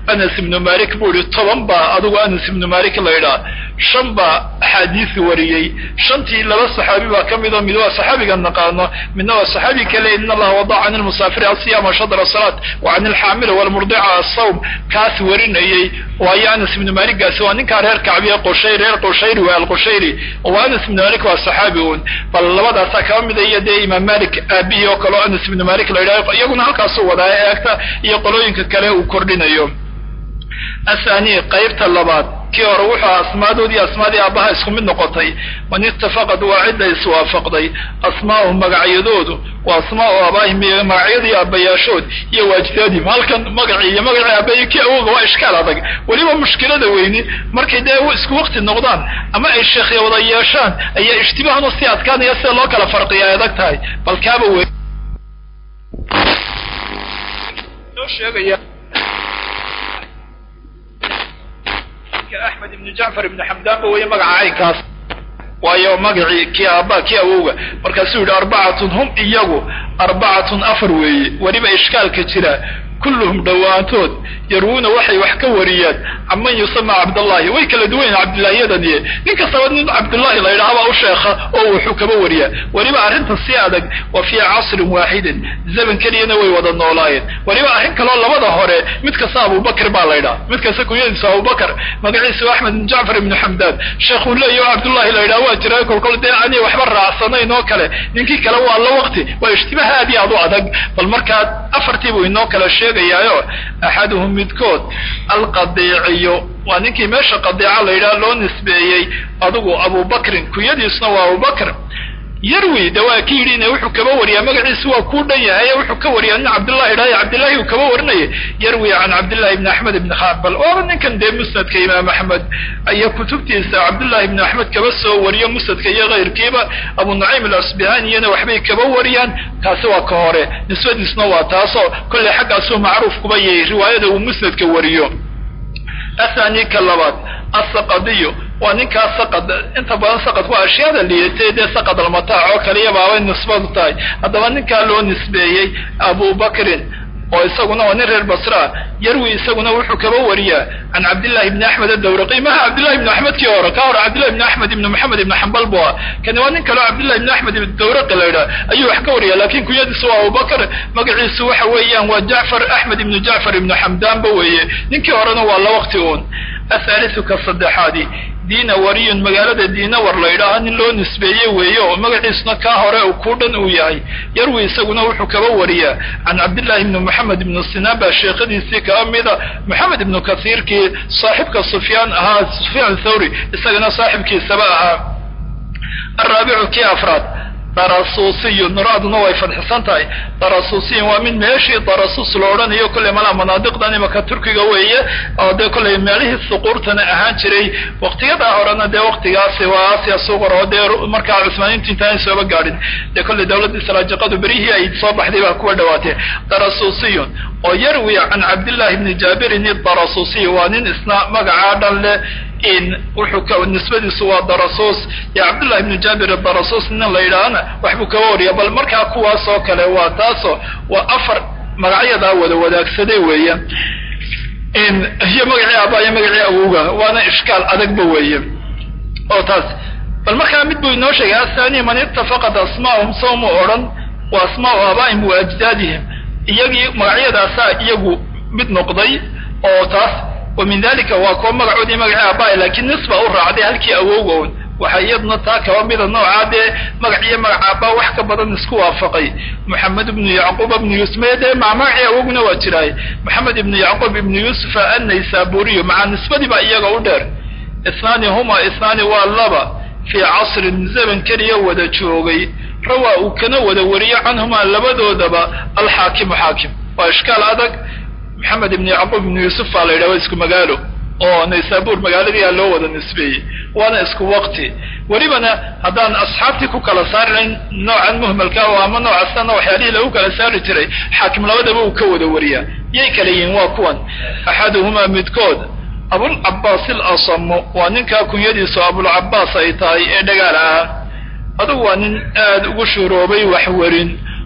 anas ibnu malik buu ihi toban baa adigu anas ibnu malik la ydhaa shan baa axaadiis wariyey shantii laba saxaabi baa ka mid oo mid waa saxaabiga naqaano midna waa saxaabi kale in allaha wadaca can ilmusaafiri asiyama shadra salaat wa can ilxaamili walmurdica asawm kaas warinayey waayo anas ibnu malikgaasi waa ninkaa reer kacbiye qushayr reer qushayri waa alqushayri waa anas ibnu malik waa saxaabi uun bal labadaasaa kaba mida iyo dee imaam malik aabihi oo kaleo anas ibnu malik la yidhaho iyaguna halkaasuu wadaa eegta iyo qolooyinka kale uu kordhinayo athani qaybta labaad kii hore wuxuu asmaadoodii asmaadii aabbaha isku mid noqotay man itafaqad waa cidda iswaafaqday asmaa'uhum magacyadoodu wa asmaa'u aabaahim iyo magacyadii aabbayaashood iyo waajidaadihim halkan magacii iyo magacii aabbayo kii awoga waa ishkaal adag weliba mushkilada weyni markay dee isku wakti noqdaan ama ay sheekhya wada yeeshaan ayaa ishtibaahnu sii adkaanaya sida loo kala farqiya ay adag tahay bal kaaba wey sheegaya axmed ibnu jacfar ibnu xamdaanba weeye magaca caynkaas waayo magacii kii aabba kii awowga markaasuu yidhi arbacatun hum iyagu arbacatun afar weeye weliba ishkaalka jira kulluhum dhowaantood yarwuuna waxay wax ka wariyaan canman yusama cabdallahi way kala duwan yahin cabdillaahiyadaniye nin kastaba nin cabdullahi la yidhahabaa u sheekha oo wuxuu kaba wariyaa weliba arrinta si adag wa fii casrin waaxidin zaman keliyana way wada noolaayeen weliba arrin kaloo labada hore mid kasta abubakr baa la ydhaha mid kasta kunyadiisu abubakr magaciisu axmed ibn jacfar ibnu xamdaan sheekhuu leeya o cabdullahi la yidhaha waa jira kolkol dee ani waxba raacsanayn oo kale ninkii kale waa la waqti waa ishtibaah aad iyo aad u adag bal markaa afartiibuu inoo kala sheegayaayo axaduhum midkood alqadiiciyo waa ninkii meesha qadiica la yidhaha loo nisbeeyey adigu abubakrin kunyadiisuna waa abubakr yarwi de waa ki yidhi wuxuu kaba wariyaa magaciisu waa kuu dhan yahay wuxuu ka wariyaa nin cabdullahi dhahay cabdillahi uu kaba warinaya yarwi can cabdillahi ibni axmed ibni xambal waaba ninkan dee musnadka imaam axmed iyo kutubtiisa cabdullahi ibni axmed kaba soo wariyo musnadka iyo kayrkiiba abu nucaym alasbihaniyana waxbay kaba wariyaan kaasi waa ka hore nisbadiisna waa taasoo kolley xaggaasuu macruuf kuba yahay riwaayada uu musnadka wariyo athani ka labaad asaqadiyo waa ninkaa saqad inta badan saqad waa ashyaada liitay dee saqad almataac oo kaliya baabay nisbadu tahay haddaba ninkaa loo nisbeeyey abubakrin oo isaguna waa nin reer basraa yarwi isaguna wuxuu kaba wariyaa can cabdillahi ibni axmed adawraqi maha cabdillahi ibni axmed kii hore ka hore cabdillahi ibni axmed ibni moxamed ibni xambal bu ah kani waa nin kaleo cabdillahi ibni axmed ibni dawraqi la yidhaha ayuu wax ka wariya lakin kunyadiisu waa abubakr magaciisu waxa weeyaan waa jacfar axmed ibnu jacfar ibnu xamdaanba weeye ninkii horena waa la waqti uun athalisu ka saddexaadi diina wariyun magaalada diinawar la yidhaaha nin loo nisbeeye weeye oo magaciisuna kaa hore ku dhan uu yahay yarwi isaguna wuxuu kaba wariyaa can cabdillahi ibni moxamed ibnu sinaan baa sheekhadiisii kaba mida moxamed ibnu kasiirkii saaxibka sufyaan ahaa sufyaan thawri isagana saaxibkiisaba ahaa araabicu kii afraad darasuusiyun nuraaduna way fadxisan tahay darasuusiyin waa mid meeshii darasuus lo odhanayo kolley malaa manaadiqdan imaka turkiga weeye oo dee kolley meelihii suquurtana ahaan jiray waqtiyadaa horena dee waqtigaasi waa aasiya suqar oo dee markaa cusmaaniintu intaanay sooba gaadhin dee kolley dawladdii salaajiqadu berihii ay soo baxday baa kuwa dhawaatee darasuusiyun oo yarwi can cabdillahi bni jaabirin idarasuusiy waa nin isna magacaa dhan leh in wuxuu nisbadiisu waa darasuus iyo cabdullahi ibnu jaabir darasuus nin la yidhaahana waxbuu kaba wariya bal markaa kuwaas oo kale waa taasoo waa afar magacyadaa wada wadaagsaday weeye iyo magacii aabaa iyo magacii awowga waana ishkaal adagba weeye oo taas bal markaa mid buu inoo sheegay athani man itafaqad asmaahum sawmu odhan wa asmaau aabaa'ihim wa ajdaadihim iyagii magacyadaasaa iyagu mid noqday oo taas wa min dalika waa kuwa magacoodii magacii aabaa laakiin nisba u raacday halkii awowga un waxaa iyaduna taa kaba mida noocaa dee magac iyo magac aabaa wax ka badan isku waafaqay moxamed ibnu yacquub ibnu yuusuf maya dee maa magacii awowguna waa jiraay moxamed ibnu yacquub ibnu yuusufa annaysaburiyo macaa nisbadii baa iyaga u dheer isnaani huma isnaani waa laba fii casrin zaman keliya wada joogay rawaa uu kana wada wariyo canhumaa labadoodaba alxaakimu xaakim waa ishkaal adag maxamed ibn yacquub ibnu yuusuf baa la yidhaha waa isku magaalo oo naysaabuur magaaladiia loo wada nisbeeyey waana isku waqti welibana haddaan asxaabtii ku kala saari lahayn noocan muhmalka oo ama noocasana waxyaalihii lagu kala saari jiray xaakim labadaba uu ka wada wariyaa yay kala yihiin waa kuwan axaduhumaa midkood abulcabaas ilasamu waa ninkaa kunyadiisu abulcabaas ay tahay ee dhagaal ah adugu waa nin aad ugu shuroobay waxwerin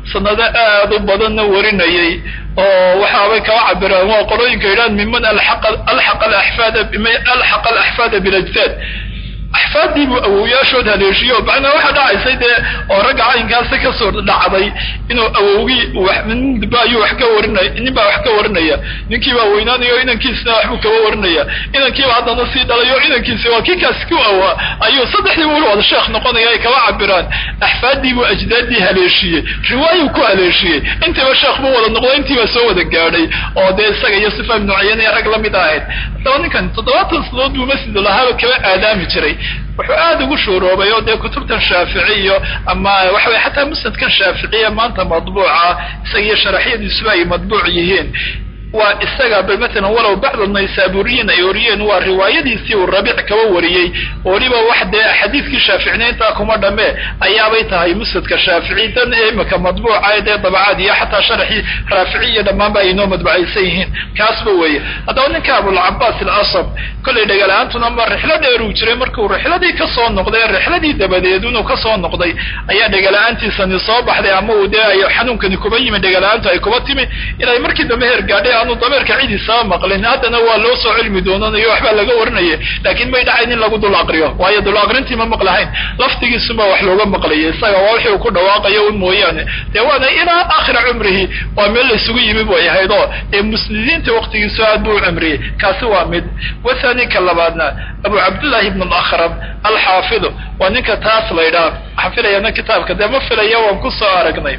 sanado aad u badanna warinayay oo waxaabay kaba cabiraan waa qolooyinka yidhahan miman alxaqa alaxfaada alxaqa alaxfaada biljdaad axfaaddii buu awowyaashood haleeshiyo macnaa waxaa dhacaysay dee oo ragga caynkaasi kasoo dhacday inuu awowgii ninba ayuu wax ka warinaya nin baa wax ka warinaya ninkii baa weynaanayo inankiisna waxbuu kaba warinaya inankiiba haddana sii dhalayo inankiisi waa kii kaasi ku awaa ayuu saddexdii weli wada sheekh noqonaya ay kaba cabiraan axfaaddii buu ajdaaddii haleeshiyey riwaayuu ku haleeshiyey intiiba sheekh buu wada noqday intiiba soo wada gaadhay oo dee isaga iyo sifa ibnu cayaniya rag la mid ahayd haddaba ninkan toddobaatan sanadood buu masjid lahaaba kaba aadaami jiray wuxuu aada ugu shuuroobay oo dee kutubtan shaafici iyo ama waxa weye xataa musnadkan shaaficiya maanta madbuuca isaga iyo sharaxyadiisuba ay madbuuc yihiin waa isaga bal matalan walow bacd naysaburiyiin ay wariyeen waa riwaayadiisii uu rabiic kaba wariyey weliba wax dee xadiidkii shaaficinayntaa kuma dhamme ayaabay tahay musnadka shaafici dan imika madbuuca dee dabacaad iyo xataa sharaxii raafici iyo dhammaanba ay inoo madbucaysan yihiin kaasba weeye haddaba ninka abulcabaas alasab kollay dhagala-aantuna ma rixlo dheeruu jiray markuu rixladii kasoo noqday rixladii dabadeed inuu kasoo noqday ayaa dhagala-aantiisani soo baxday ama uu dee ay xanuunkani kuba yimi dhagala-aantu ay kuba timi inay markii dambe heer gaadhay aanu dameerka cidiisaba maqlin haddana waa loo soo cilmi doonanayo waxbaa laga warinaya laakiin may dhacayn in lagu dul aqriyo waayo dul aqrintii ma maqlahayn laftigiisuma wax looga maqlaya isaga waa wixii uu ku dhawaaqayo un mooyaane dee waana ilaa aakhira cumrihi waa meel la isugu yimi bay ahayd oo dee muslidiinta waktigiisu aad buu u cimriyey kaasi waa mid wathani ka labaadna abu cabdillahi ibn alakram alxaafidu waa ninka taas la ydhaha waxaan filayana kitaabka dee ma filaya waan ku soo aragnay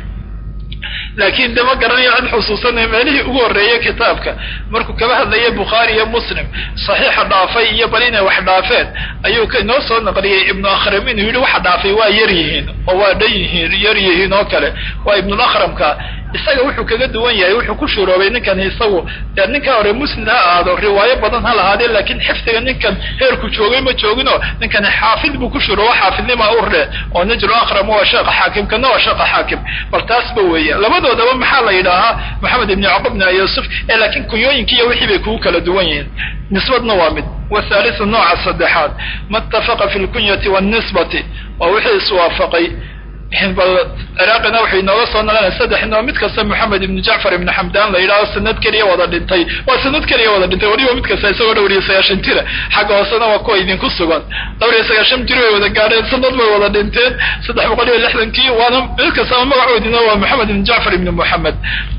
laakiin de ma garanayo cid xusuusanaya meelihii ugu horreeyey kitaabka markuu kaba hadlayay bukhaari iyo muslim saxiixa dhaafay iyo bal inay wax dhaafeen ayuu inoo soo naqliyey ibnu akhram inuu yidhi waxa dhaafay waa yar yihiin oo waa dhan yihiin yar yihiin oo kale waa ibnulakramka isaga wuxuu kaga duwan yahay wuxuu ku shuroobay ninkan isagu dee ninka hore muslim ha ahaado riwaayo badan ha lahaadee laakiin xifdiga ninkan heerku joogay ma joogino ninkani xaafid buu ku shuroobo xaafidnima urde oo najru akram waa sheekha xaakim kana waa sheekha xaakim bal taasba weeye labadoodaba maxaa la yidhaahaa maxamed ibni yacqub bni yuusuf ee laakiin kunyooyinki iyo wixii bay kugu kala duwan yihiin nisbadna waa mid wathalithu nooca saddexaad ma ittafaqa fi lkunyati wاnisbati waa wixii iswaafaqay bal ciraaqina waxay inooga soo naqanaya saddexnoo mid kasta moxamed ibnu jacfar ibnu xamdan la yidhahdo sanad keliya wada dhintay waa sanad keliya wada dhintay weliba mid kasta isagoo dhowr iyo sagaashan jira xagga hoosena waa kuwa idinku sugan dhowr iyo sagaashan jir way wada gaadheen sanad bay wada dhinteen saddex boqol iyo lixdankii waana mid kastaba magacoodina waa moxamed ibnu jacfar ibnu moxamed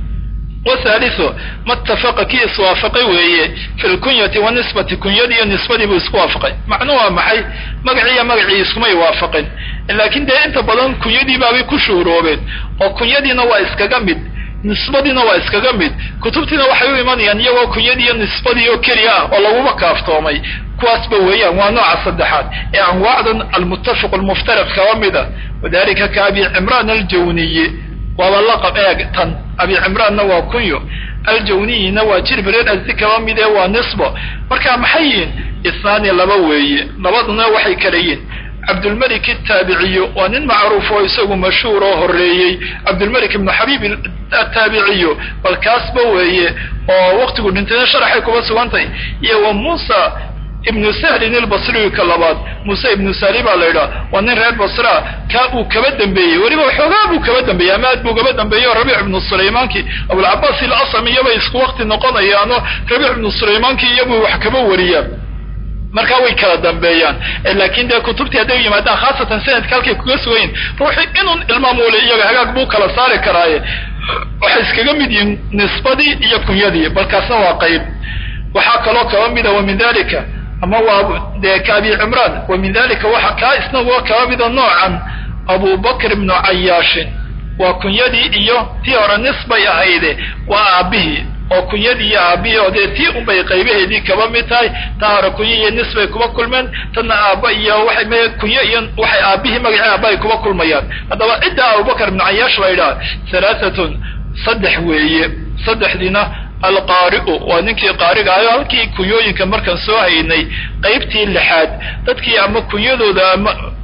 wthalithu ma ittafaqa kii iswaafaqay weeye fi lkunyati wanisbati kunyadii iyo nisbadii buu isku waafaqay macnuu waa maxay magaciiyo magacii iskumay waafaqin laakiin dee inta badan kunyadii baabay ku shuuroobeen oo kunyadiina waa iskaga mid nisbadiina waa iskaga mid kutubtiina waxay u imanayaan iyagoo kunyadii iyo nisbadii oo keliya ah oo laguba kaaftoomay kuwaasba weeyaan waa nooca saddexaad ee anwaacdan almuttafaq almuftariq kaba mida wadalika ka abi cimraan aljawniyi waaba laqab eeg tan abi cimraanna waa kunyo aljawniyina waa jirbireer asi kaba mid ee waa nisbo marka maxay yihiin isnaani laba weeye labaduna waxay kala yihin cabdulmelik ataabiciyu waa nin macruuf oo isagu mashhuur oo horeeyey cabdulmelik ibnu xabiib ataabiciyu bal kaasba weeye oo waktigu dhintayna sharaxay kuba sugantay iyo wa muusa ibnu sahlin ilbasriyu ka labaad muuse ibnu sali baa la yidhaha waa nin reer basra kaa uu kaba dambeeyey weliba waxoogaa buu kaba dambeeyey ama aad buu kaba dambeeyey oo rabiic ibnu sulaymaanki abulcabaas ilasam iyobay isku wakti noqonayaano rabiic ibnu sulaymaanki iyobuu wax kaba wariyaa markaa way kala dambeeyaan laakin dee kutubtii hadday u yimaadaan khaasatan sanadka halkay kuga sugayin ruuxi inun ilmaamuule iyaga hagaag buu kala saari karaaye waxay iskaga mid yihiin nisbadii iyo kunyadii balkaasna waa qayb waxaa kaloo kaba mida wa min dalika ama waa dee ka abi cimraan wa min dalika waxa kaa isnaguwa kaba mida noocan abu bakr ibnu cayaashin waa kunyadii iyo tii hore nisbay ahayde waa aabihii oo kunyadii iyo aabihii oo dee tii unbay qaybaheedii kaba mid tahay taa hore kunyo iyo nisbay kuba kulmeen tanna aaba iyo waxay m kunyo iyo waxay aabihii magacii aaba ay kuba kulmayaan haddaba cidda abubakr ibnu cayaash la yidhaha halaaatun saddex weeye saddexdiina alqaari'u waa ninkii qaariga ayo halkii kunyooyinka markaan soo haynay qaybtii lixaad dadkii ama kunyadooda ama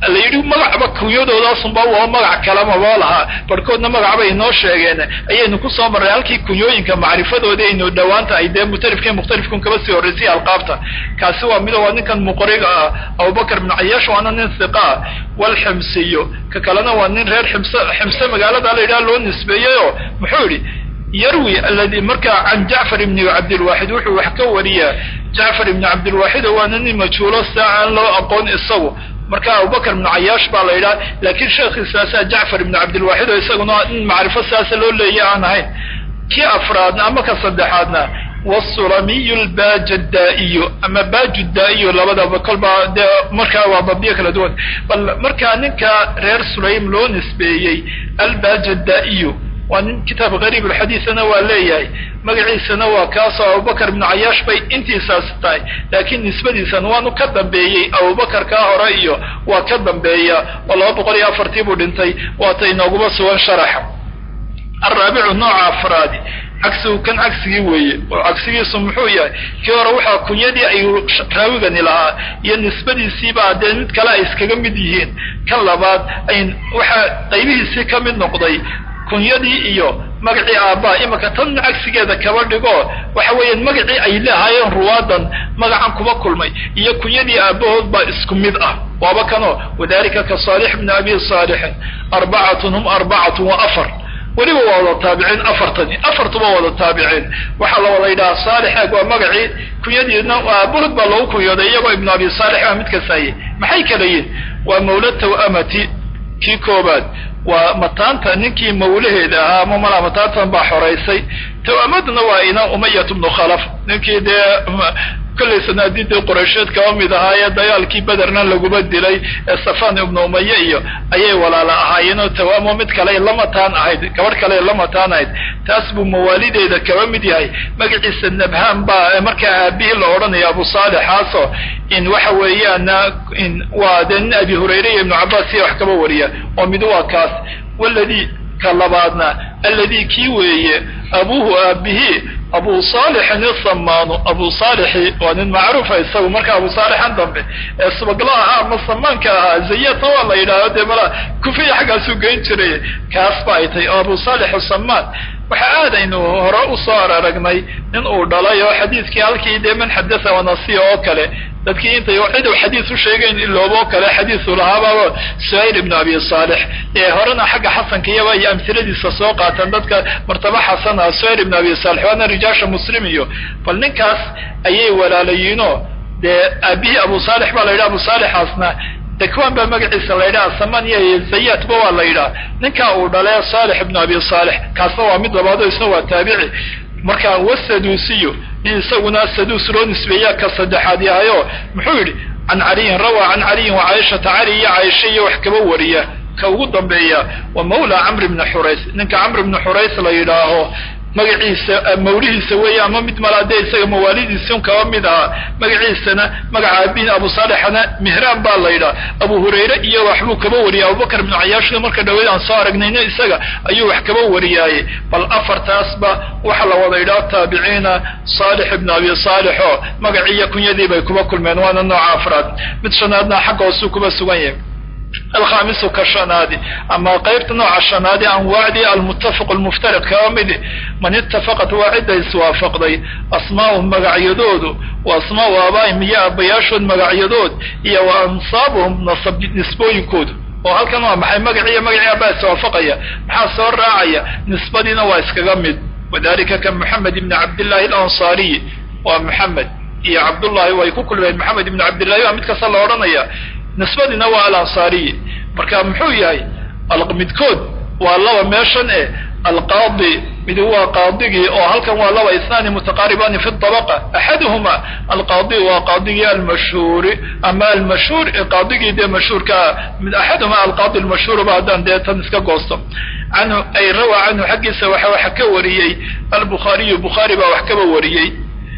la yidhi magacba kunyadoodasunba waa magac kalamaba lahaa barhkoodna magacbay inoo sheegeen ayaynu kusoo marray halkii kunyooyinka macrifadoodii aynu dhowaanta ay dee mutalifka mukhtalifkun kaba sii horraysay alqaabta kaasi waa mido waa ninkan muqriga ah abubakar ibnu cayaash waana nin hiqa ah walximsiyo ka kalena waa nin reer ximse ximse magaalada la yidhaha loo nisbeeyeyoo muxuu yidhi yarwi aladi markaa can jacfar ibni cabdilwaaxid wuxuu wax ka wariyaa jacfar ibni cabdilwaaxid oo waana nin majhuulo saa aan loo aqoon isagu marka abubakar ibnu cayaash baa la yidhaha laakiin sheekhiisaasaa jacfar ibnu cabdilwaaxid oo isaguna in macrifo saasa loo leeya aan ahayn kii afraadna ama ka saddexaadna wsulamiyu lbajadaa'iyu ama bajudaa'iyu labadaba kolba dee markaa waa dabdiyo kala duwan bal markaa ninka reer sulaym loo nisbeeyey albajadaa'iyu waa nin kitaab gariib alxadiisana waa leeyahay magaciisana waa kaasoo abubakar ibnu cayaash bay intiisaas tahay laakiin nisbadiisan waanu ka dambeeyey abubakar kaa hore iyo waa ka dambeeya oo laba boqol iyo afartii buu dhintay waata inooguma sugan sharaxa alraabicu nooca afraadi cagsigu kan cagsigii weeye oo cagsigiisu muxuu yahay kii hore waxaa kunyadii ay raawigani lahaa iyo nisbadiisiibaa dee mid kale ay iskaga mid yihiin kan labaad ay waxaa qaybihiisii ka mid noqday kunyadii iyo magacii aabbaa imaka tan cagsigeeda kaba dhigo waxa weeyaan magacii ay leehaayeen ruwaadan magacan kuma kulmay iyo kunyadii aabbahood baa isku mid ah waaba kanoo wadalika ka saalix bni abi saalixin arbacatun hum arbacatun wa afar weliba waa wada taabiciin afartani afartuba wada taabiciin waxaa la wada yidhaha saalixeeg waa magacii kunyadiina aabahood baa lagu kunyooday iyagoo ibnu abi saalix ah mid kasaye maxay kala yihin waa mawla tawamati kii koobaad waa mataanta ninkii mawlaheeda ahaa ama malaa mataantan baa xoraysay tawamadna waa ina umayat bnu khalaf ninkii dee kollay sanaadiidii quraysheed kaba mid ahaayee dagaalkii bederna laguma dilay ee safan ibnu umaye iyo ayay walaala ahaayeenoo tawaamo mid kale la mataan ahayd gabadh kale la mataan ahayd taas buu mawaalideeda kaba mid yahay magaciisa nabhaan baa markaa aabihii la odhanaya abu saalixaaso in waxa weeyaana in waa dee nin abi hurayre iyo ibnu cabbaas iyo wax kaba wariya oo mid waa kaas waladii ka labaadna alladii kii weeye abuuhu aabihii abu saalixin isamaanu abu saalixi waa nin macruufa isagu marka abu saalixan dambe ee subaglo ahaa ama samaanka ahaa zayatna waa la yidhahdo dee mala kufiya xaggaasuu geyn jiray kaas ba ay tahay oo abu saalix samaan waxa aad aynu hore usoo araragnay nin uu dhalay oo xadiiskii halkii dee man xadatha wanasiya oo kale dadkii intay cid uu xadiis u sheegayn ilooboo kale xadiisu lahaababa suhayl ibnu abi saalix ee horena xagga xasanka iyaba iyo amhiladiisa soo qaataan dadka martaba xasana suhayl ibnu abi saalix waana rijaasha muslim iyo bal ninkaas ayay walaalayiinoo dee aabihii abu saalix baa la yidhaha abu saalixaasna dakwan baa magaciisa la yidhaha saman iyo zayatba waa la yidhaha ninkaa uu dhalee saalix ibnu abi saalix kaasna waa mid labaado isna waa taabici marka wasaduusiyo in isaguna saduus loo nisbeeyaa ka saddexaad yahayo muxuu yidhi can caliyin rawaa can caliyin wa caaishata cali iyo caaisha iyo wax kaba wariya ka ugu dambeeya wa mawla camr ibni xurays ninka camr ibni xurays la yidhaaho magaciisa mawlihiisa weeye ama mid malaadee isaga mawaalidiisi un kaba mid ahaa magaciisana magaca abihin abu saalixana mihraan baa la yidhaha abu hurayre iyo waxbuu kaba wariyay abubakar ibnu cayaashna marka dhaweyd aan soo aragnayna isaga ayuu wax kaba wariyaaye bal afartaasba waxa la wada yidhaha taabiciina saalix ibnu abi saalix oo magaciiyo kunyadii bay kuba kulmeen waana nooca afraad mid shanaadna xagga hoosuu kuba sugan yahay alkhamisu ka shanaadi ama qaybta nooca shanaadi anwaacdii almuttafaq almuftariq kaba midi man itafaqat waa cidda iswaafaqday asmaa'uhum magacyadoodu wa asmaa'u aabaa'ihim iyo aabbayaashood magacyadood iyo wa ansaabuhum nasab nisbooyinkoodu oo halkan waa maxay magaciiyo magacii aabaa iswaafaqaya maxaa soo raacaya nisbadiina waa iskaga mid wadalika ka moxamed ibni cabdillahi alansaariyi waa moxamed iyo cabdullahi way ku kulmeen moxamed ibni cabdillahi waa mid kasta la odhanaya nisbadiina waa alansaariyi marka muxuu yahay midkood waa laba meeshan e alqaadi mid waa qaadigii oo halkan waa laba isnaani mutaqaaribani fi dabaqa axaduhuma alqaadi waa qaadigii almashhuuri ama almashhuur qaadigii dee mashhuurkaa mid axaduhuma alqaadi almashhuurba haddaan dee tan iska goosto canhu ay rawaa canhu xaggiisa waxa waxa ka wariyey albukhaariyu bukhaari baa wax kaba wariyey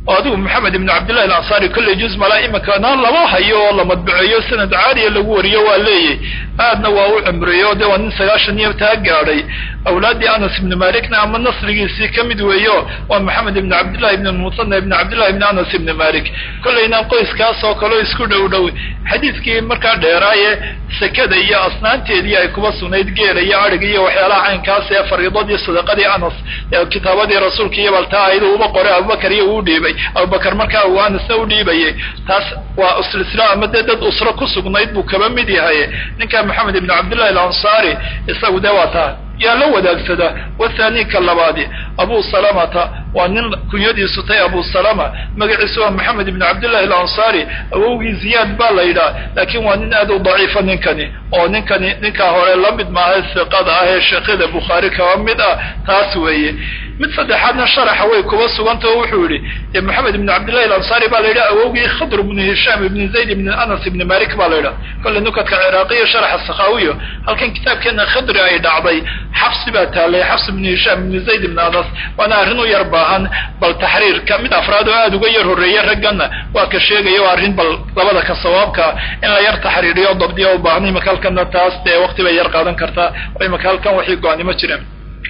oo adigu maxamed ibnu cabdillahi alansaari kolley juz malaa imakana lama hayo oo la madbaceeyo sanad caaliya lagu wariyo waa leeyahy aadna waa u cimriyo de waa nin sagaashan iyo taa gaadhay awlaaddii anas ibnu malikna ama nasrigiisii ka mid weeyo waa maxamed ibnu cabdillahi ibn musana ibn cabdillahi ibn anas ibni malik kollayna qoyskaas oo kaleo isku dhow dhow xadiidkii markaa dheeraaye sekada iyo asnaanteedii ay kuba sugnayd geela iyo adhig iyo waxyaalaha caynkaas ee fariidadii sadaqadii anas ee kitaabadii rasuulka iyo baltaa ayadu uba qoray abubakar iyo uu dhiibay abubakar markaa uu anasna u dhiibayay taas waa silsila ama dee dad usro ku sugnayd buu kaba mid yahay ninka maxamed ibnu cabdillahi alansaari isagu dee waa taa yaa la wadaagsada wathani ka labaadi abu salamata waa nin kunyadiisu tay abu salama magaciisu waa maxamed ibnu cabdillahi alansaari awowgii ziyaad baa la yidhaha laakiin waa nin aad u daciifa ninkani oo ninkani ninkaa hore la mid maaha siqada ah ee sheekyada bukhaari kaba mid ah taas weeye mid saddexaadna sharaxa way kuba sugantao wuxuu yidhi dee maxamed ibnu cabdillahi alansaari baa la yidhaha awowgii khadr ibnu hishaam ibni zayd ibni anas ibni malik baa la yidhaha kolle nukadka ciraaqiya sharaxa sakhaawiyo halkan kitaabkeena khadri ay dhacday xabsi baa taalay xabs ibnu hishaam ibni zayd ibni anas waana arrin u yar baahan bal taxriirka mid afraad oo aada uga yar horreeye ragganna waa ka sheegaya o arrin bal labada ka sawaabka in la yar taxriiriyo dabdiya u baahan imaka halkanna taas dee waqti bay yar qaadan kartaa oo imaka halkan waxay go-aanimo jireen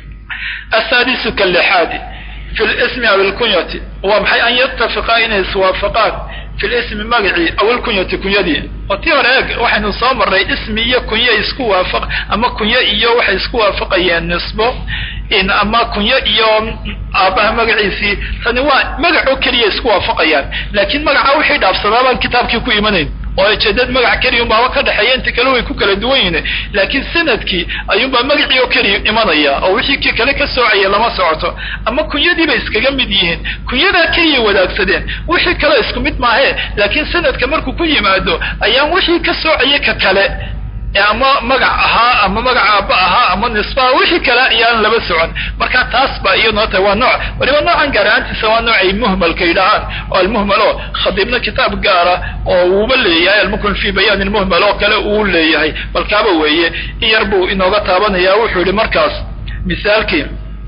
asaadisu ka lixaadi fi lismi aw ilkunyati waa maxay an yatafiqaa inay iswaafaqaan fi lismi magacii aw ilkunyati kunyadii oo tii hore eeg waxaynu soo marray ismi iyo kunyo isku waafaq ama kunyo iyo waxay isku waafaqayeen nisbo in ama kunyo iyo aabbaha magaciisii tani waa magacoo keliya isku waafaqayaan laakiin magaca wixii dhaafsadaa baan kitaabkii ku imanayn oo jeedad magac keliya unbaaba ka dhexeeya inta kale way ku kala duwan yihiin laakiin sanadkii ayuunbaa magacii oo keliya imanaya oo wixii ki kale ka soocaya lama socoto ama kunyadiibay iskaga mid yihiin kunyadaa keliya wadaagsadeen wixii kale isku mid maahe laakiin sanadka markuu ku yimaado ayaan wixii ka soocaya ka kale ama magac ahaa ama magac aabba ahaa ama nisbaha wixii kale ayaan laba socon marka taas ba iyadoo tahay waa nooc waliba noocan gaar ahaantiisa waa noocay muhmalka yidhahaan oo almuhmal oo khadiibna kitaab gaara oo uuba leeyahay almukmin fi bayaan ilmuhmal oo kale uu leeyahay bal kaaba weeye in yar buu inooga taabanaya wuxuu yihi markaas misaalkii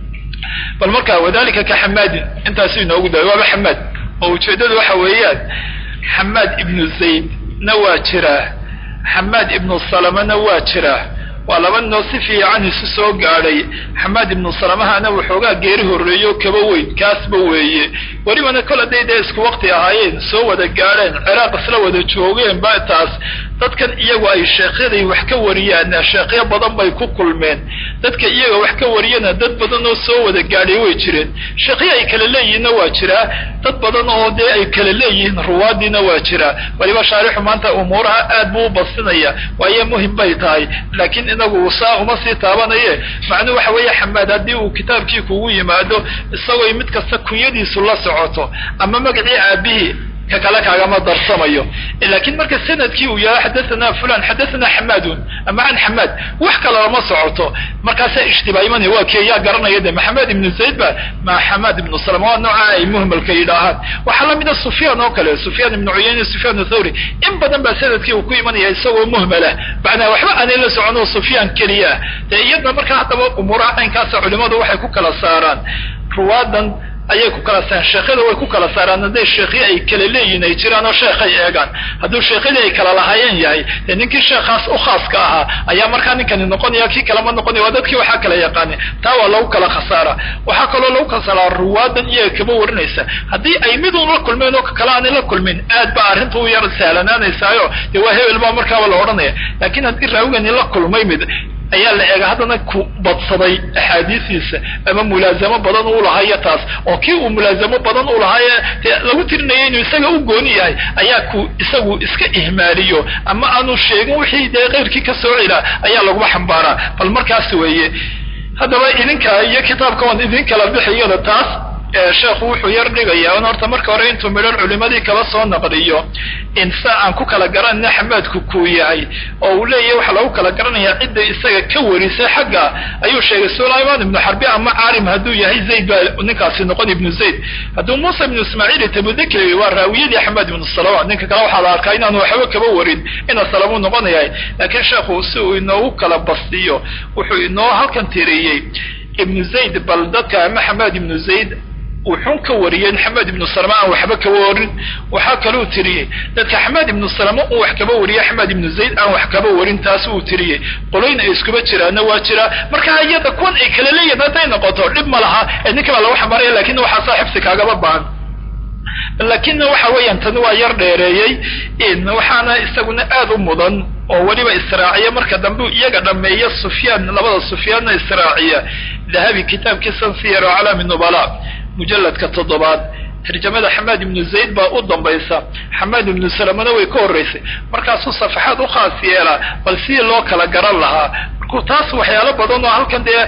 bal marka wadalika ka xamaadin intaasu inoogu daay waaba xamaad oo ujeeddadu waxa weeyaan xamaad ibnu zayd na waa jiraa xamaad ibnu salamana waa jiraa waa laba ninoo si fiican isu soo gaadhay xamaad ibnu salamahana waxoogaa geeri horreeyo kaba weyn kaasba weeye welibana kol hadday dee isku waqti ahaayeen soo wada gaadheen ciraaq isla wada joogeen ba taas dadkan iyagu ay sheekyaday wax ka wariyaan sheekyo badan bay ku kulmeen dadka iyaga wax ka wariyana dad badan oo soo wada gaadhay way jireen sheekyo ay kala leeyihiinna waa jiraa dad badan oo dee ay kala leeyihiin ruwaadiina waa jiraa waliba shaarixu maanta umuuraha aad buu u basinaya waayo muhim bay tahay laakiin inagu saa uma sii taabanaye macnuu waxa weeye xamaad haddii uu kitaabkii kugu yimaado isagoo mid kasta kunyadiisu la socoto ama magacii aabihii ka kale kaagama darsamayo laakiin marka sanadkii uu yahay xadathana fulan xadathana xamaadun ama can xamaad wax kale lama socoto markaasaa ishtibaa imanaya waa kee yaa garanaya de maxamed ibnu zayd ba ma xamaad ibnu salama waa nooca ay muhmalka yidhaahaan waxaa lamida sufyaan oo kale sufyaan ibnu cuyayne sufyaan thawri in badan baa sanadkii uu ku imanaya isagoo muhmalah macnaa waxba aanay la socon oo sufyaan keliya dee iyadna markaa haddaba umuuraha caynkaasa culimadu waxay ku kala saaraan ruwaadan ayay ku kala saaraan sheekhyada way ku kala saaraan hadday sheekhyo ay kala leeyihin ay jiraan oo sheekhay eegaan hadduu sheekhyadii ay kala lahaayeen yahay dee ninkii sheekhaas u khaaska ahaa ayaa markaa ninkani noqonaya kii kalema noqonaya waa dadkii waxaa kala yaqaani taa waa lagu kala khasaara waxaa kaloo lagu kala saaraa ruwaadan iyaga kaba warinaysa haddii ay midun la kulmeen oo kakale aanay la kulmin aad ba arrinta u yar sahlanaanaysaayo dee waa hebel baa markaaba la odhanaya laakiin haddii raawigani la kulmay mid ayaa la eega haddana ku badsaday axaadiisiisa ama mulaazamo badan u lahaayo taas oo kii uu mulaazamo badan u lahaaye dee lagu tirinaya inuu isaga u gooni yahay ayaa ku isagu iska ihmaaliyo ama aanu sheegin wixii dee keyrkii ka soo cila ayaa laguma xambaaraa bal markaas weeye haddaba idinka iyo kitaabka waan idin kala bixiyada taas sheekhu wuxuu yar dhigayaa in horta marka hore intuu midhan culimadii kala soo naqliyo in sa aan ku kala garanayna xamaadku kuu yahay oo uu leeyahay waxaa lagu kala garanayaa cidda isaga ka warisay xagga ayuu sheegay sulayman ibnu xarbi ama caarim hadduu yahay zayd baa ninkaasi noqon ibnu zayd hadduu muusa ibnu ismaaciil tabudakri waa raawiyadii xamaad ibnu salama ninka kale waxaa la arkaa inaanu waxba kaba warin ina salamuu noqonayahay laakiin sheekhu si uu inoogu kala bastiyo wuxuu inoo halkan tiriyey ibnu zayd bal dadka ama xamaad ibnu zayd wuxuun ka wariyey xamed ibnu salama aan waxba kaba warin waxaa kaluu tiriyey dadka xamed ibnu salama uu wax kaba wariyey axmed ibnu zayd aan wax kaba warin taas uu tiriyey qoloyn ay iskuba jiraana waa jiraa marka iyada kuwan ay kala leeyihin hadday noqoto dhib ma laha ee ninka baa lagu xambaaraya lakin waxaasaa xifsi kaagaba baahan lakinna waxa weeyaan tani waa yar dheereeyey waxaana isaguna aad u mudan oo weliba israaciya marka dambe iyaga dhameeya sufyaan labada sufyaanna israaciya dahabi kitaabkiisan siyar oo calaami nubala mujalladka toddobaad tarjamada xamaad ibnu zayd baa u dambaysa xamaad ibnu salamana way ka horraysay markaasuu safaxaad u khaas yeelaa bal sidii loo kala garan lahaa markuu taas waxyaalo badan oo halkan dee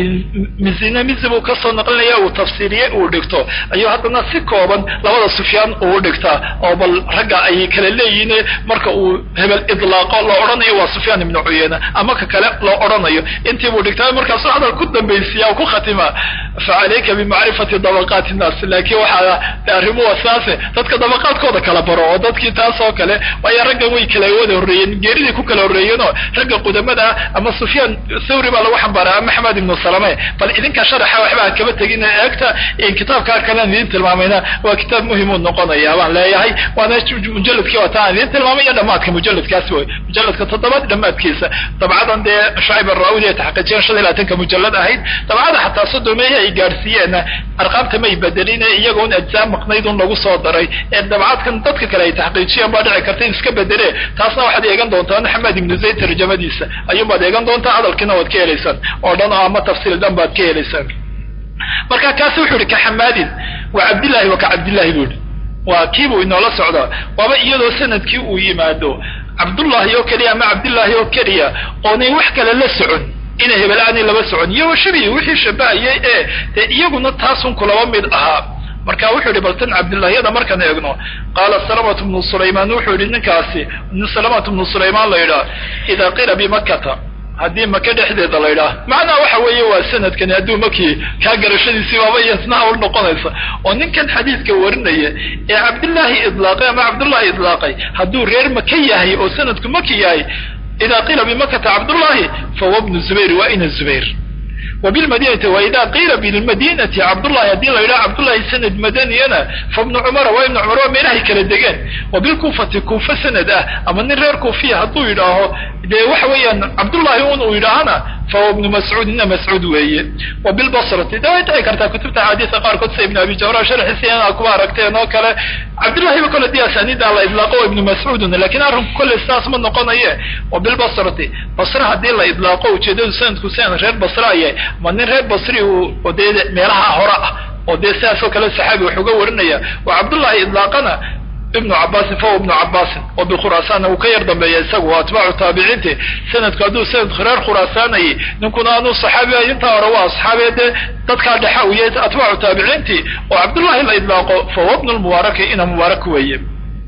mizina mizi buu kasoo naqlinaya uu tafsiiriye uu dhigto ayuu haddana si kooban labada sufyaan uu dhigtaa oo bal ragga ay kala leeyihiin marka uu hebel idlaaqo loo odhanayo waa sufyaan ibnu cuyeyna ama ka kale loo odhanayo intii buu dhigtaa markaasuu hadal ku dambaysiya ku khatima fa calayka bimacrifati dabaqaati nnaas laakiin waxaa arrimuhu saase dadka dabaqaadkooda kala baro oo dadkii taas oo kale waayo raggan way kala wada horreeyeen geeridii ku kala horreeyeenoo ragga qudamada ama sufyaan thawri baa lagu xambaaraa ama axmed ibnu salame bal idinka sharaxa waxba ha kaba tegin eegta kitaabkaa kalean idiin tilmaamayna waa kitaab muhimuu noqonaya baan leeyahay waana mujalladkii waata aan idiin tilmaamay iyo dhamaadka mujalladkaasi wey mujalladka toddobaad dhamaadkiisa dabcadan dee shacib araawidi ay taxqiijiyeen shan iyo labaatanka mujallad ahayd dabcada xataa sodomeehi ay gaadhsiiyeen arqaamta may bedelin iyagoon ajzaa maqnayd un lagu soo daray ee dabcadkan dadka kale ay taxqiijiyeen baa dhici karta in iska bedele taasna waxaad eegan doontaa xamed ibnu zayd tarjamadiisa ayuunbaad eegan doontaa hadalkiina waad ka helaysaan oo dhan oo ama tafsiil dhan baad ka helaysaan marka kaasi wuxuu ihi ka xamaadin waa cabdillahi wa ka cabdillahi buu ihi waa kiibuu inoola socdaa waaba iyadoo sanadkii uu yimaado cabdullahi oo keliya ama cabdillaahi oo keliya oonay wax kale la socon inay hebel aanay laba socon iyo shabi wixii shabahayay ee dee iyaguna taasun kulaba mid ahaa marka wuxuu yihi bal tan cabdillahyada markaan eegno qaala salamatu bnu sulaymaan wuxuu yihi ninkaasi nin salamatu bnu sulaymaan la yidhaah idaa qila bimakata haddii maka dhexdeeda la yidhaah macnaa waxa weeye waa sanadkani hadduu makii kaa garashadiisii baaba iyasnaha u noqonaysa oo ninkan xadiidka warinaya ee cabdillaahi idlaaqay ama cabdullahi idlaaqay hadduu reer maka yahay oo sanadku maki yahay idaa qila bimakata cabdullahi fahuwa bnu zubayr waa ina zubayr وبالمدينة وإذا قيل بالمدينة عبد الله يدين لا عبد الله سند مدنينا فابن عمر وابن عمر ومنهي كلا دقان وبالكوفة كوفة سند اه أما نرير كوفية هدو يداه دي وحويا عبد الله يون يداهنا فهو ابن مسعود إن مسعود وهي وبالبصرة ده يتعي كرتا كتبت حديث قار قدس ابن أبي جورا شرح سيانا أكبار أكتين وكلا عبد الله وكل دي أسانيد على إطلاقه ابن مسعود لكن أرهم كل استاس من نقونا إيه وبالبصرة بصرة هدي الله إطلاقه وشدد سند كسين غير بصرة إيه ma nin reer basri oo dee meelaha hore ah oo dee sidaasoo kale saxaabi wax uga warinaya waa cabdullahi idlaaqana ibnu cabaasin fahuwa ibnu cabaasin oo bikhuraasaanna uu ka yar dambeeya isagu waa atbaacu taabiciinti sanadku hadduu sanadku reer khuraasaanayay ninkuna aanu saxaabi ahay intaa hore waa asxaabiya dee dadkaa dhexa u yahay atbaacu taabiciinti oo cabdullahi la idlaaqo fahuwa ibnu lmubaaraki ina mubaarak weeye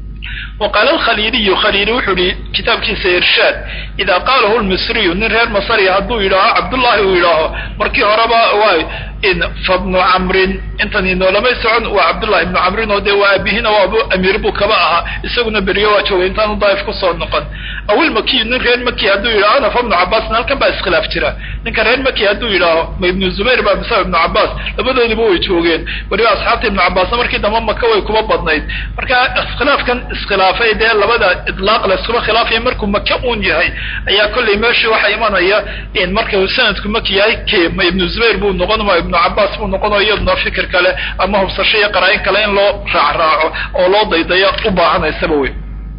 وقال الخليلي خليلي وحري كتاب كيس إرشاد إذا قاله المصري من غير مصري هدو إله عبد الله وإله مركي هربا واي إن فابن عمرو انتني نو لما يسعون وعبد الله ابن عمرو ودي وابيهنا وابو أمير بو كباها يسوقنا بريوة وإنتان ضايف قصة النقد أو المكي من غير مكي هدو إله أنا فابن عباس نالكن بأس خلاف ترى نكن غير مكي هدو إله ما ابن الزبير بقى بسبب ابن عباس لبدو يبو يتوغين وريو أصحاب ابن عباس مركي دمام مكة ويكوبا بدنايد مركا اسخلاف كان اسخلافي dee labada idlaaq laskuma khilaafaya markuu maka uun yahay ayaa kollay meeshii waxaa imanaya in marka sanadku maki yahay ke ma ibnu zubayr buu noqon ma ibnu cabaas buu noqonayo iyaduna fikir kale ama hubsasho iyo qaraayin kale in loo raacraaco oo loo daydayo u baahanaysaba wey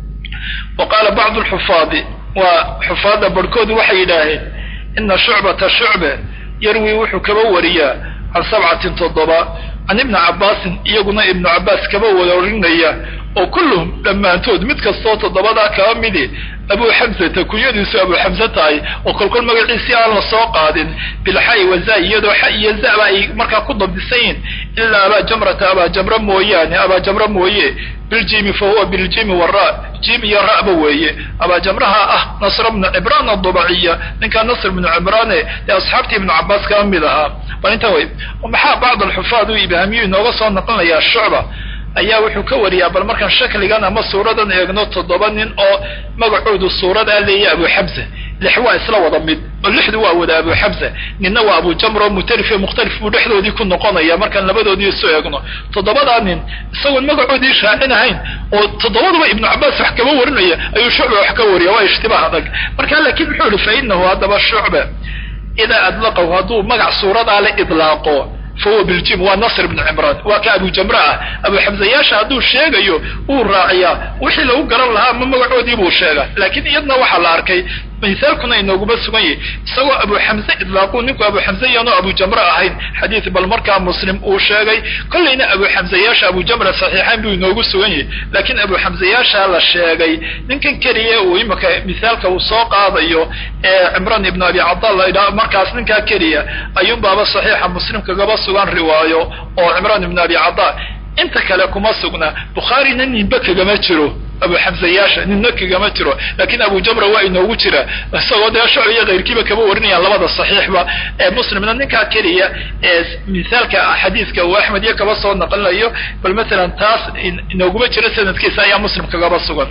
wa qaala bacdu lxufaadi waa xufaadda barhkoodu waxay yidhaaheen ina shucbata shucbe yarwi wuxuu kaba wariyaa can sabcatin toddoba can ibni cabaasin iyaguna ibnu cabaas kaba warinaya oo kulluhum dhammaantood mid kastoo toddobadaa kaba midi abu xamsata kunyadiisu abu xamse tahay oo kolkol magaciisii aan la soo qaadin bilxay waza iyadoo xa iyo zaba ay markaa ku dabdisan yihin ilaa abaa jamrata abaa jamra mooyaane abaa jamra mooye biljimi fa huwa biljimi wara jim iyo ra'ba weeye abaa jamraha ah nasr bnu cibraan adubaciya ninkaa nasr bnu cibraane ee asxaabtii ibnu cabaas kaba mid ahaa bal inta wey maxaa bacd alxufaad u ibhaamiyu inooga soo naqlinayaa shucba ayaa wuxuu ka wariyaa bal markaan shakligan ama suuradan eegno toddoba nin oo magacoodu suuradaa leeya abu xamse lix waa isla wada mid oo lixdu waa wada abu xamza ninna waa abu jamr oo mutalif iyo mukhtalif buu dhexdoodii ku noqonaya markaan labadoodii isu eegno toddobadaa nin isagoon magacoodii shaacinahayn oo toddobaduba ibnu cabaas wax kaba warinaya ayuu shucba wax ka wariya waa ishtibaah adag marka laakiin muxuu yihi fa inahu haddaba shucba idaa adlaqahu hadduu magac suuradaa le idlaaqo fahuwa biljim waa nasr ibnu cimraan waa ka abu jamra ah abu xamzayaasha hadduu sheegayo uu raaciyaa wixii lagu garan lahaa ma magacoodii buu sheegaa laakiin iyadna waxaa la arkay misaalkuna inooguma sugan yahi isagoo abu xamze idlaaquu ninku abu xamze yaanu abu jamra ahayn xadiid bal markaa muslim uu sheegay kollayna abu xamzayaasha abu jamra saxiixayn buu inoogu sugan yahi laakiin abu xamzayaasha la sheegay ninkan keliya uu imika misaalka uu soo qaadayo ee cimraan ibnu abi cabdal la idhaha markaas ninkaa keliya ayuun baaba saxiixa muslim kagaba sugan riwaayo oo cimraan ibnu abi cabdal inta kale kuma sugna bukhaarina ninba kagama jiro abu xamzayaasha ninna kagama jiro laakiin abu jamra waa inoogu jira isagoo dee shucb iyo kayrkiiba kaba warinayaan labada saxiixba ee muslimna ninkaa keliya ee misaalka xadiiska uu axmed iyo kaba soo naqlinayo bal masalan taas inooguma jiro sanadkiisa ayaa muslim kagaba sugan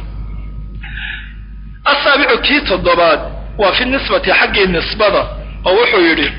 asaabicu kii toddobaad waa fi nisbati xaggii nisbada oo wuxuu yidhi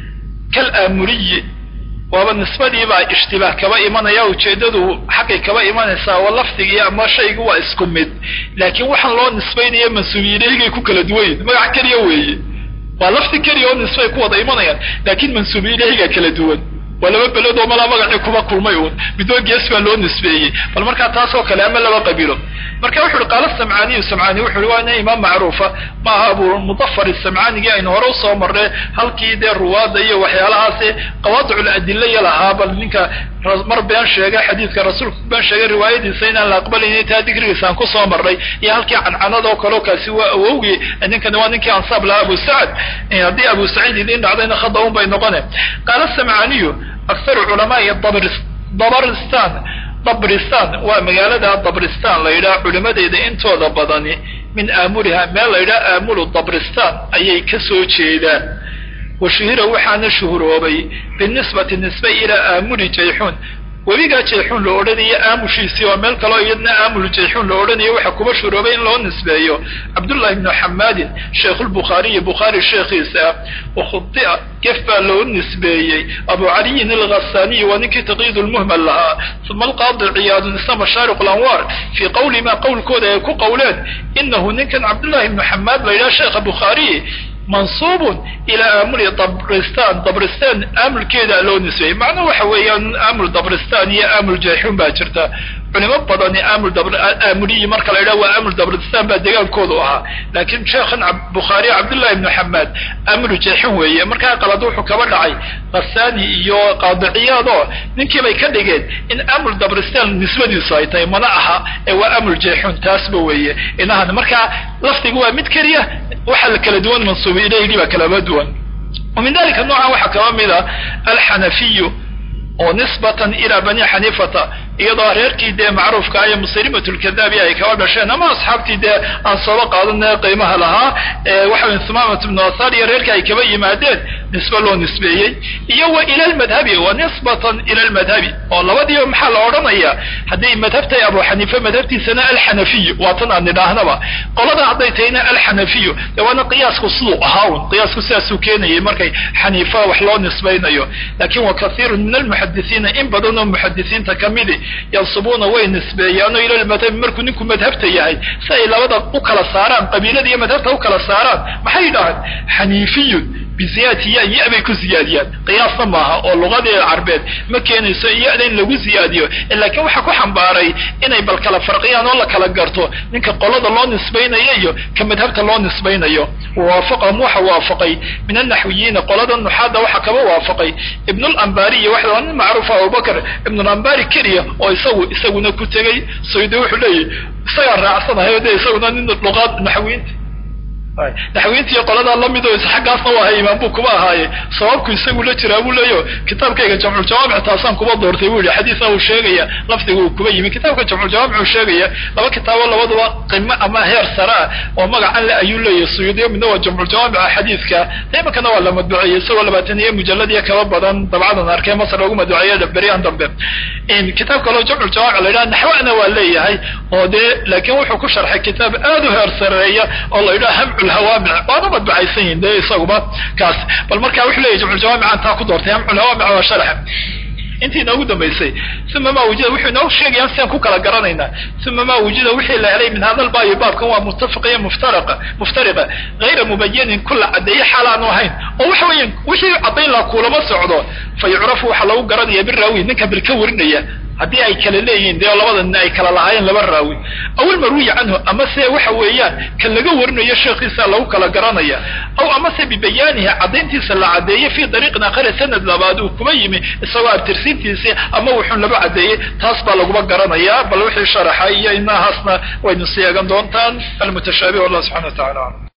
kal aamuriyi waaba nisbadiibaa ishtibaah kaba imanaya ujeeddadu xaggay kaba imanaysaa waa lafdigii ama shaygu waa isku mid laakiin waxaan loo nisbaynaya mansuubiyileygay ku kala duwan yihin magac keliya weeye waa lafdi keliya oo nisbay ku wada imanayaan laakiin mansuubiyilehigaa kala duwan waa laba beled oo malaa magacii kuba kulmay uun midoo gees baa loo nisbeeyey bal markaa taasoo kale ama laba qabilo marka wuxu uhi qaala samcaaniyu samcaani wuxu uhi waa ina imaam macruufa maaha abu mudafar samcaanigii aynu hore usoo marnay halkii dee ruwaada iyo waxyaalahaasi qawaadicul adilaya lahaa bal ninka mar been sheegay xadiidka rasuulka been sheegay riwaayadiisa inaan la aqbalaynin taa digrigiisaan kusoo marnay iyo halkii cancanadoo kaleo kaasi waa awowgii ninkani waa ninkii ansaab lahaa abu sacad haddii abu saciid idin dhacdayna khada un bay noqone qaala samcaaniyu akharu culamaai dabaristan dabristan waa magaalada dabristan la yidhaha culimadeeda intooda badani min aamuriha meel la yidhaha aamulu dabristan ayay ka soo jeedaan washuhira waxaana shuhuroobay binisbati nisbe ilaa aamuli jayxuun webigaa jayxuun la odhanayo aamushiisii oo meel kaleo iyadna aamul jayxuun la odhanayo waxaa kuba shuroobay in loo nisbeeyo cabdullahi ibnu xamaadin sheikhulbukhaariyi bukhaari sheekhiisa wakhudia gef baa loo nisbeeyey abu caliyin alghasaniyi waa ninkii taqyiid lmuhmal lahaa uma alqaadi ciyaadun isna mashaariq lanwaar fii qawli maa qowlkooda ay ku qowleen inahu ninkan cabdullahi ibnu xamaad la yidhaha sheekha bukhaariyi mansuubun ilaa aamuli dabristan dabristan aamulkeeda loo nisbeeyey macnuhu waxa weeyaan aamul dabristan iyo aamul jayxuun baa jirta culimo badani aamul aamuliyi marka la yidhaha waa aamul dabristan baa degaankoodu ahaa laakiin sheekhan bukhaari cabdullahi ibnu xamaad aamulu jayxuun weeye markaa qalad wuxuu kaba dhacay khasani iyo qaadiciyaad oo ninkii bay ka dhigeen in aamul dabristan nisbadiisu ay tahay mana aha ee waa aamul jayxuun taasba weeye inahan markaa lafdigu waa mid keliya waxa la kala duwan mansuubi ilayhii baa kalaba duwan wa min dalika noocan waxaa kaba mid a alxanafiyu oo nisbatan ilaa bani xaniifata iyadoo reerkii dee macruufka ah ee muslimat lkadaabi ay kaba dhasheen ama asxaabtii dee aan sooba qaadana qiimaha lahaa waxa sumamat ibnu asar iyo reerkii ay kaba yimaadeen nisbe loo nisbeeyey iyo wa ila lmadhabi wa nisbatan ila lmadhabi oo labadiiba maxaa la odhanaya hadday madhabtahay abu xaniife madhabtiisana alxanafiyu waa tan aan nidhaahnaba qolada hadday tahayna alxanafiyu de waana qiyaasku siduu ahaa un qiyaasku sidaasuu keenayay markay xaniifa wax loo nisbaynayo lakin wa kathiirun min almuxadisiina in badan oo muxadisiinta kamidi yansubuuna way nisbeeyaano ila lmadhabi markuu ninku madhabta yahay si ay labada u kala saaraan qabiilada iyo madhabta u kala saaraan maxay dhahaan xaniifiyun biziyaadati ya ya bay ku ziyaadiyaan qiyaasna maaha oo luqadii carbeed ma keenayso ya-da in lagu ziyaadiyo laakiin waxaa ku xambaaray inay bal kala farqiyaan oo la kala garto ninka qolada loo nisbaynayo iyo ka madhabta loo nisbaynayo wawaafaqahum waxa waafaqay min anaxwiyiina qolada nuxaada waxaa kaba waafaqay ibnulambariy waxa waa nin macruufa abubakr ibnulambari keliya oo isagu isaguna ku tegey sayde wuxuu leeyahy isagaa raacsanahay o de isaguna nin luqaad naxwiyiinta naxwiintiiyo qoladaa lamid oo xaggaasna waa hay imaam buu kuba ahaaye sababku isagu la jiraa buu leeyo kitaabkayga jamculjawaamic taasaan kuba doortay buu yihi xadiisna uu sheegaya lafdiga uu kuba yimi kitaabka jamculjawaamic uu sheegaya laba kitaabo labaduba qimo ama heer sare ah oo magacan le ayuu leeyahy suyuudiyo midna waa jamculjawaamica xadiiska imakana waa la madbuceeyey isagoo labaatan iyo mujaladiyo kaba badan dabcadan arkay masar loogu madbuceeyo beryahan dambe kitaab kaloo jamculjawaamic la yidhaha naxwana waa leeyahay oo dee laakiin wuxuu ku sharxay kitaab aad u heer sareeya oo la yidhaha hamcu jamculhawaamic waana madbacaysan yihin de isaguba kaas bal marka wuxuu leyahy jamculjawaamican taa ku doortay jamculhawaamic waa sharaxa intii inoogu dambaysay uma ma wujida wuxuu inoo sheegaya siaan ku kala garanaynaa uma ma wujida wixii la helay min hada lbaabi baabkan waa muttafiqa iyo muftariqa muftariqa gayra mubayanin kula caddeeye xaal aanu ahayn oo waxa weeyaan wixii caddayn laha kuulama socdo fa yucrafu waxaa lagu garanaya biraawi ninka bil ka warinaya haddii ay kala leeyihiin dee labada nin ay kala lahaayeen laba raawi aw ilmarwiyi canhu ama se waxa weeyaan kan laga warinayo sheekhiisa lagu kala garanaya aw amase bibayaanihi caddayntiisa la caddeeyey fii dariiqin aakhari sanad labaad uu kuma yimi isagoo abtirsiintiisii ama wuxuun laba caddeeyey taas baa laguba garanayaa bal wixii sharaxa iyo inahaasna waynu sii eegan doontaan almutashaabih wallah subxana wa tacala alam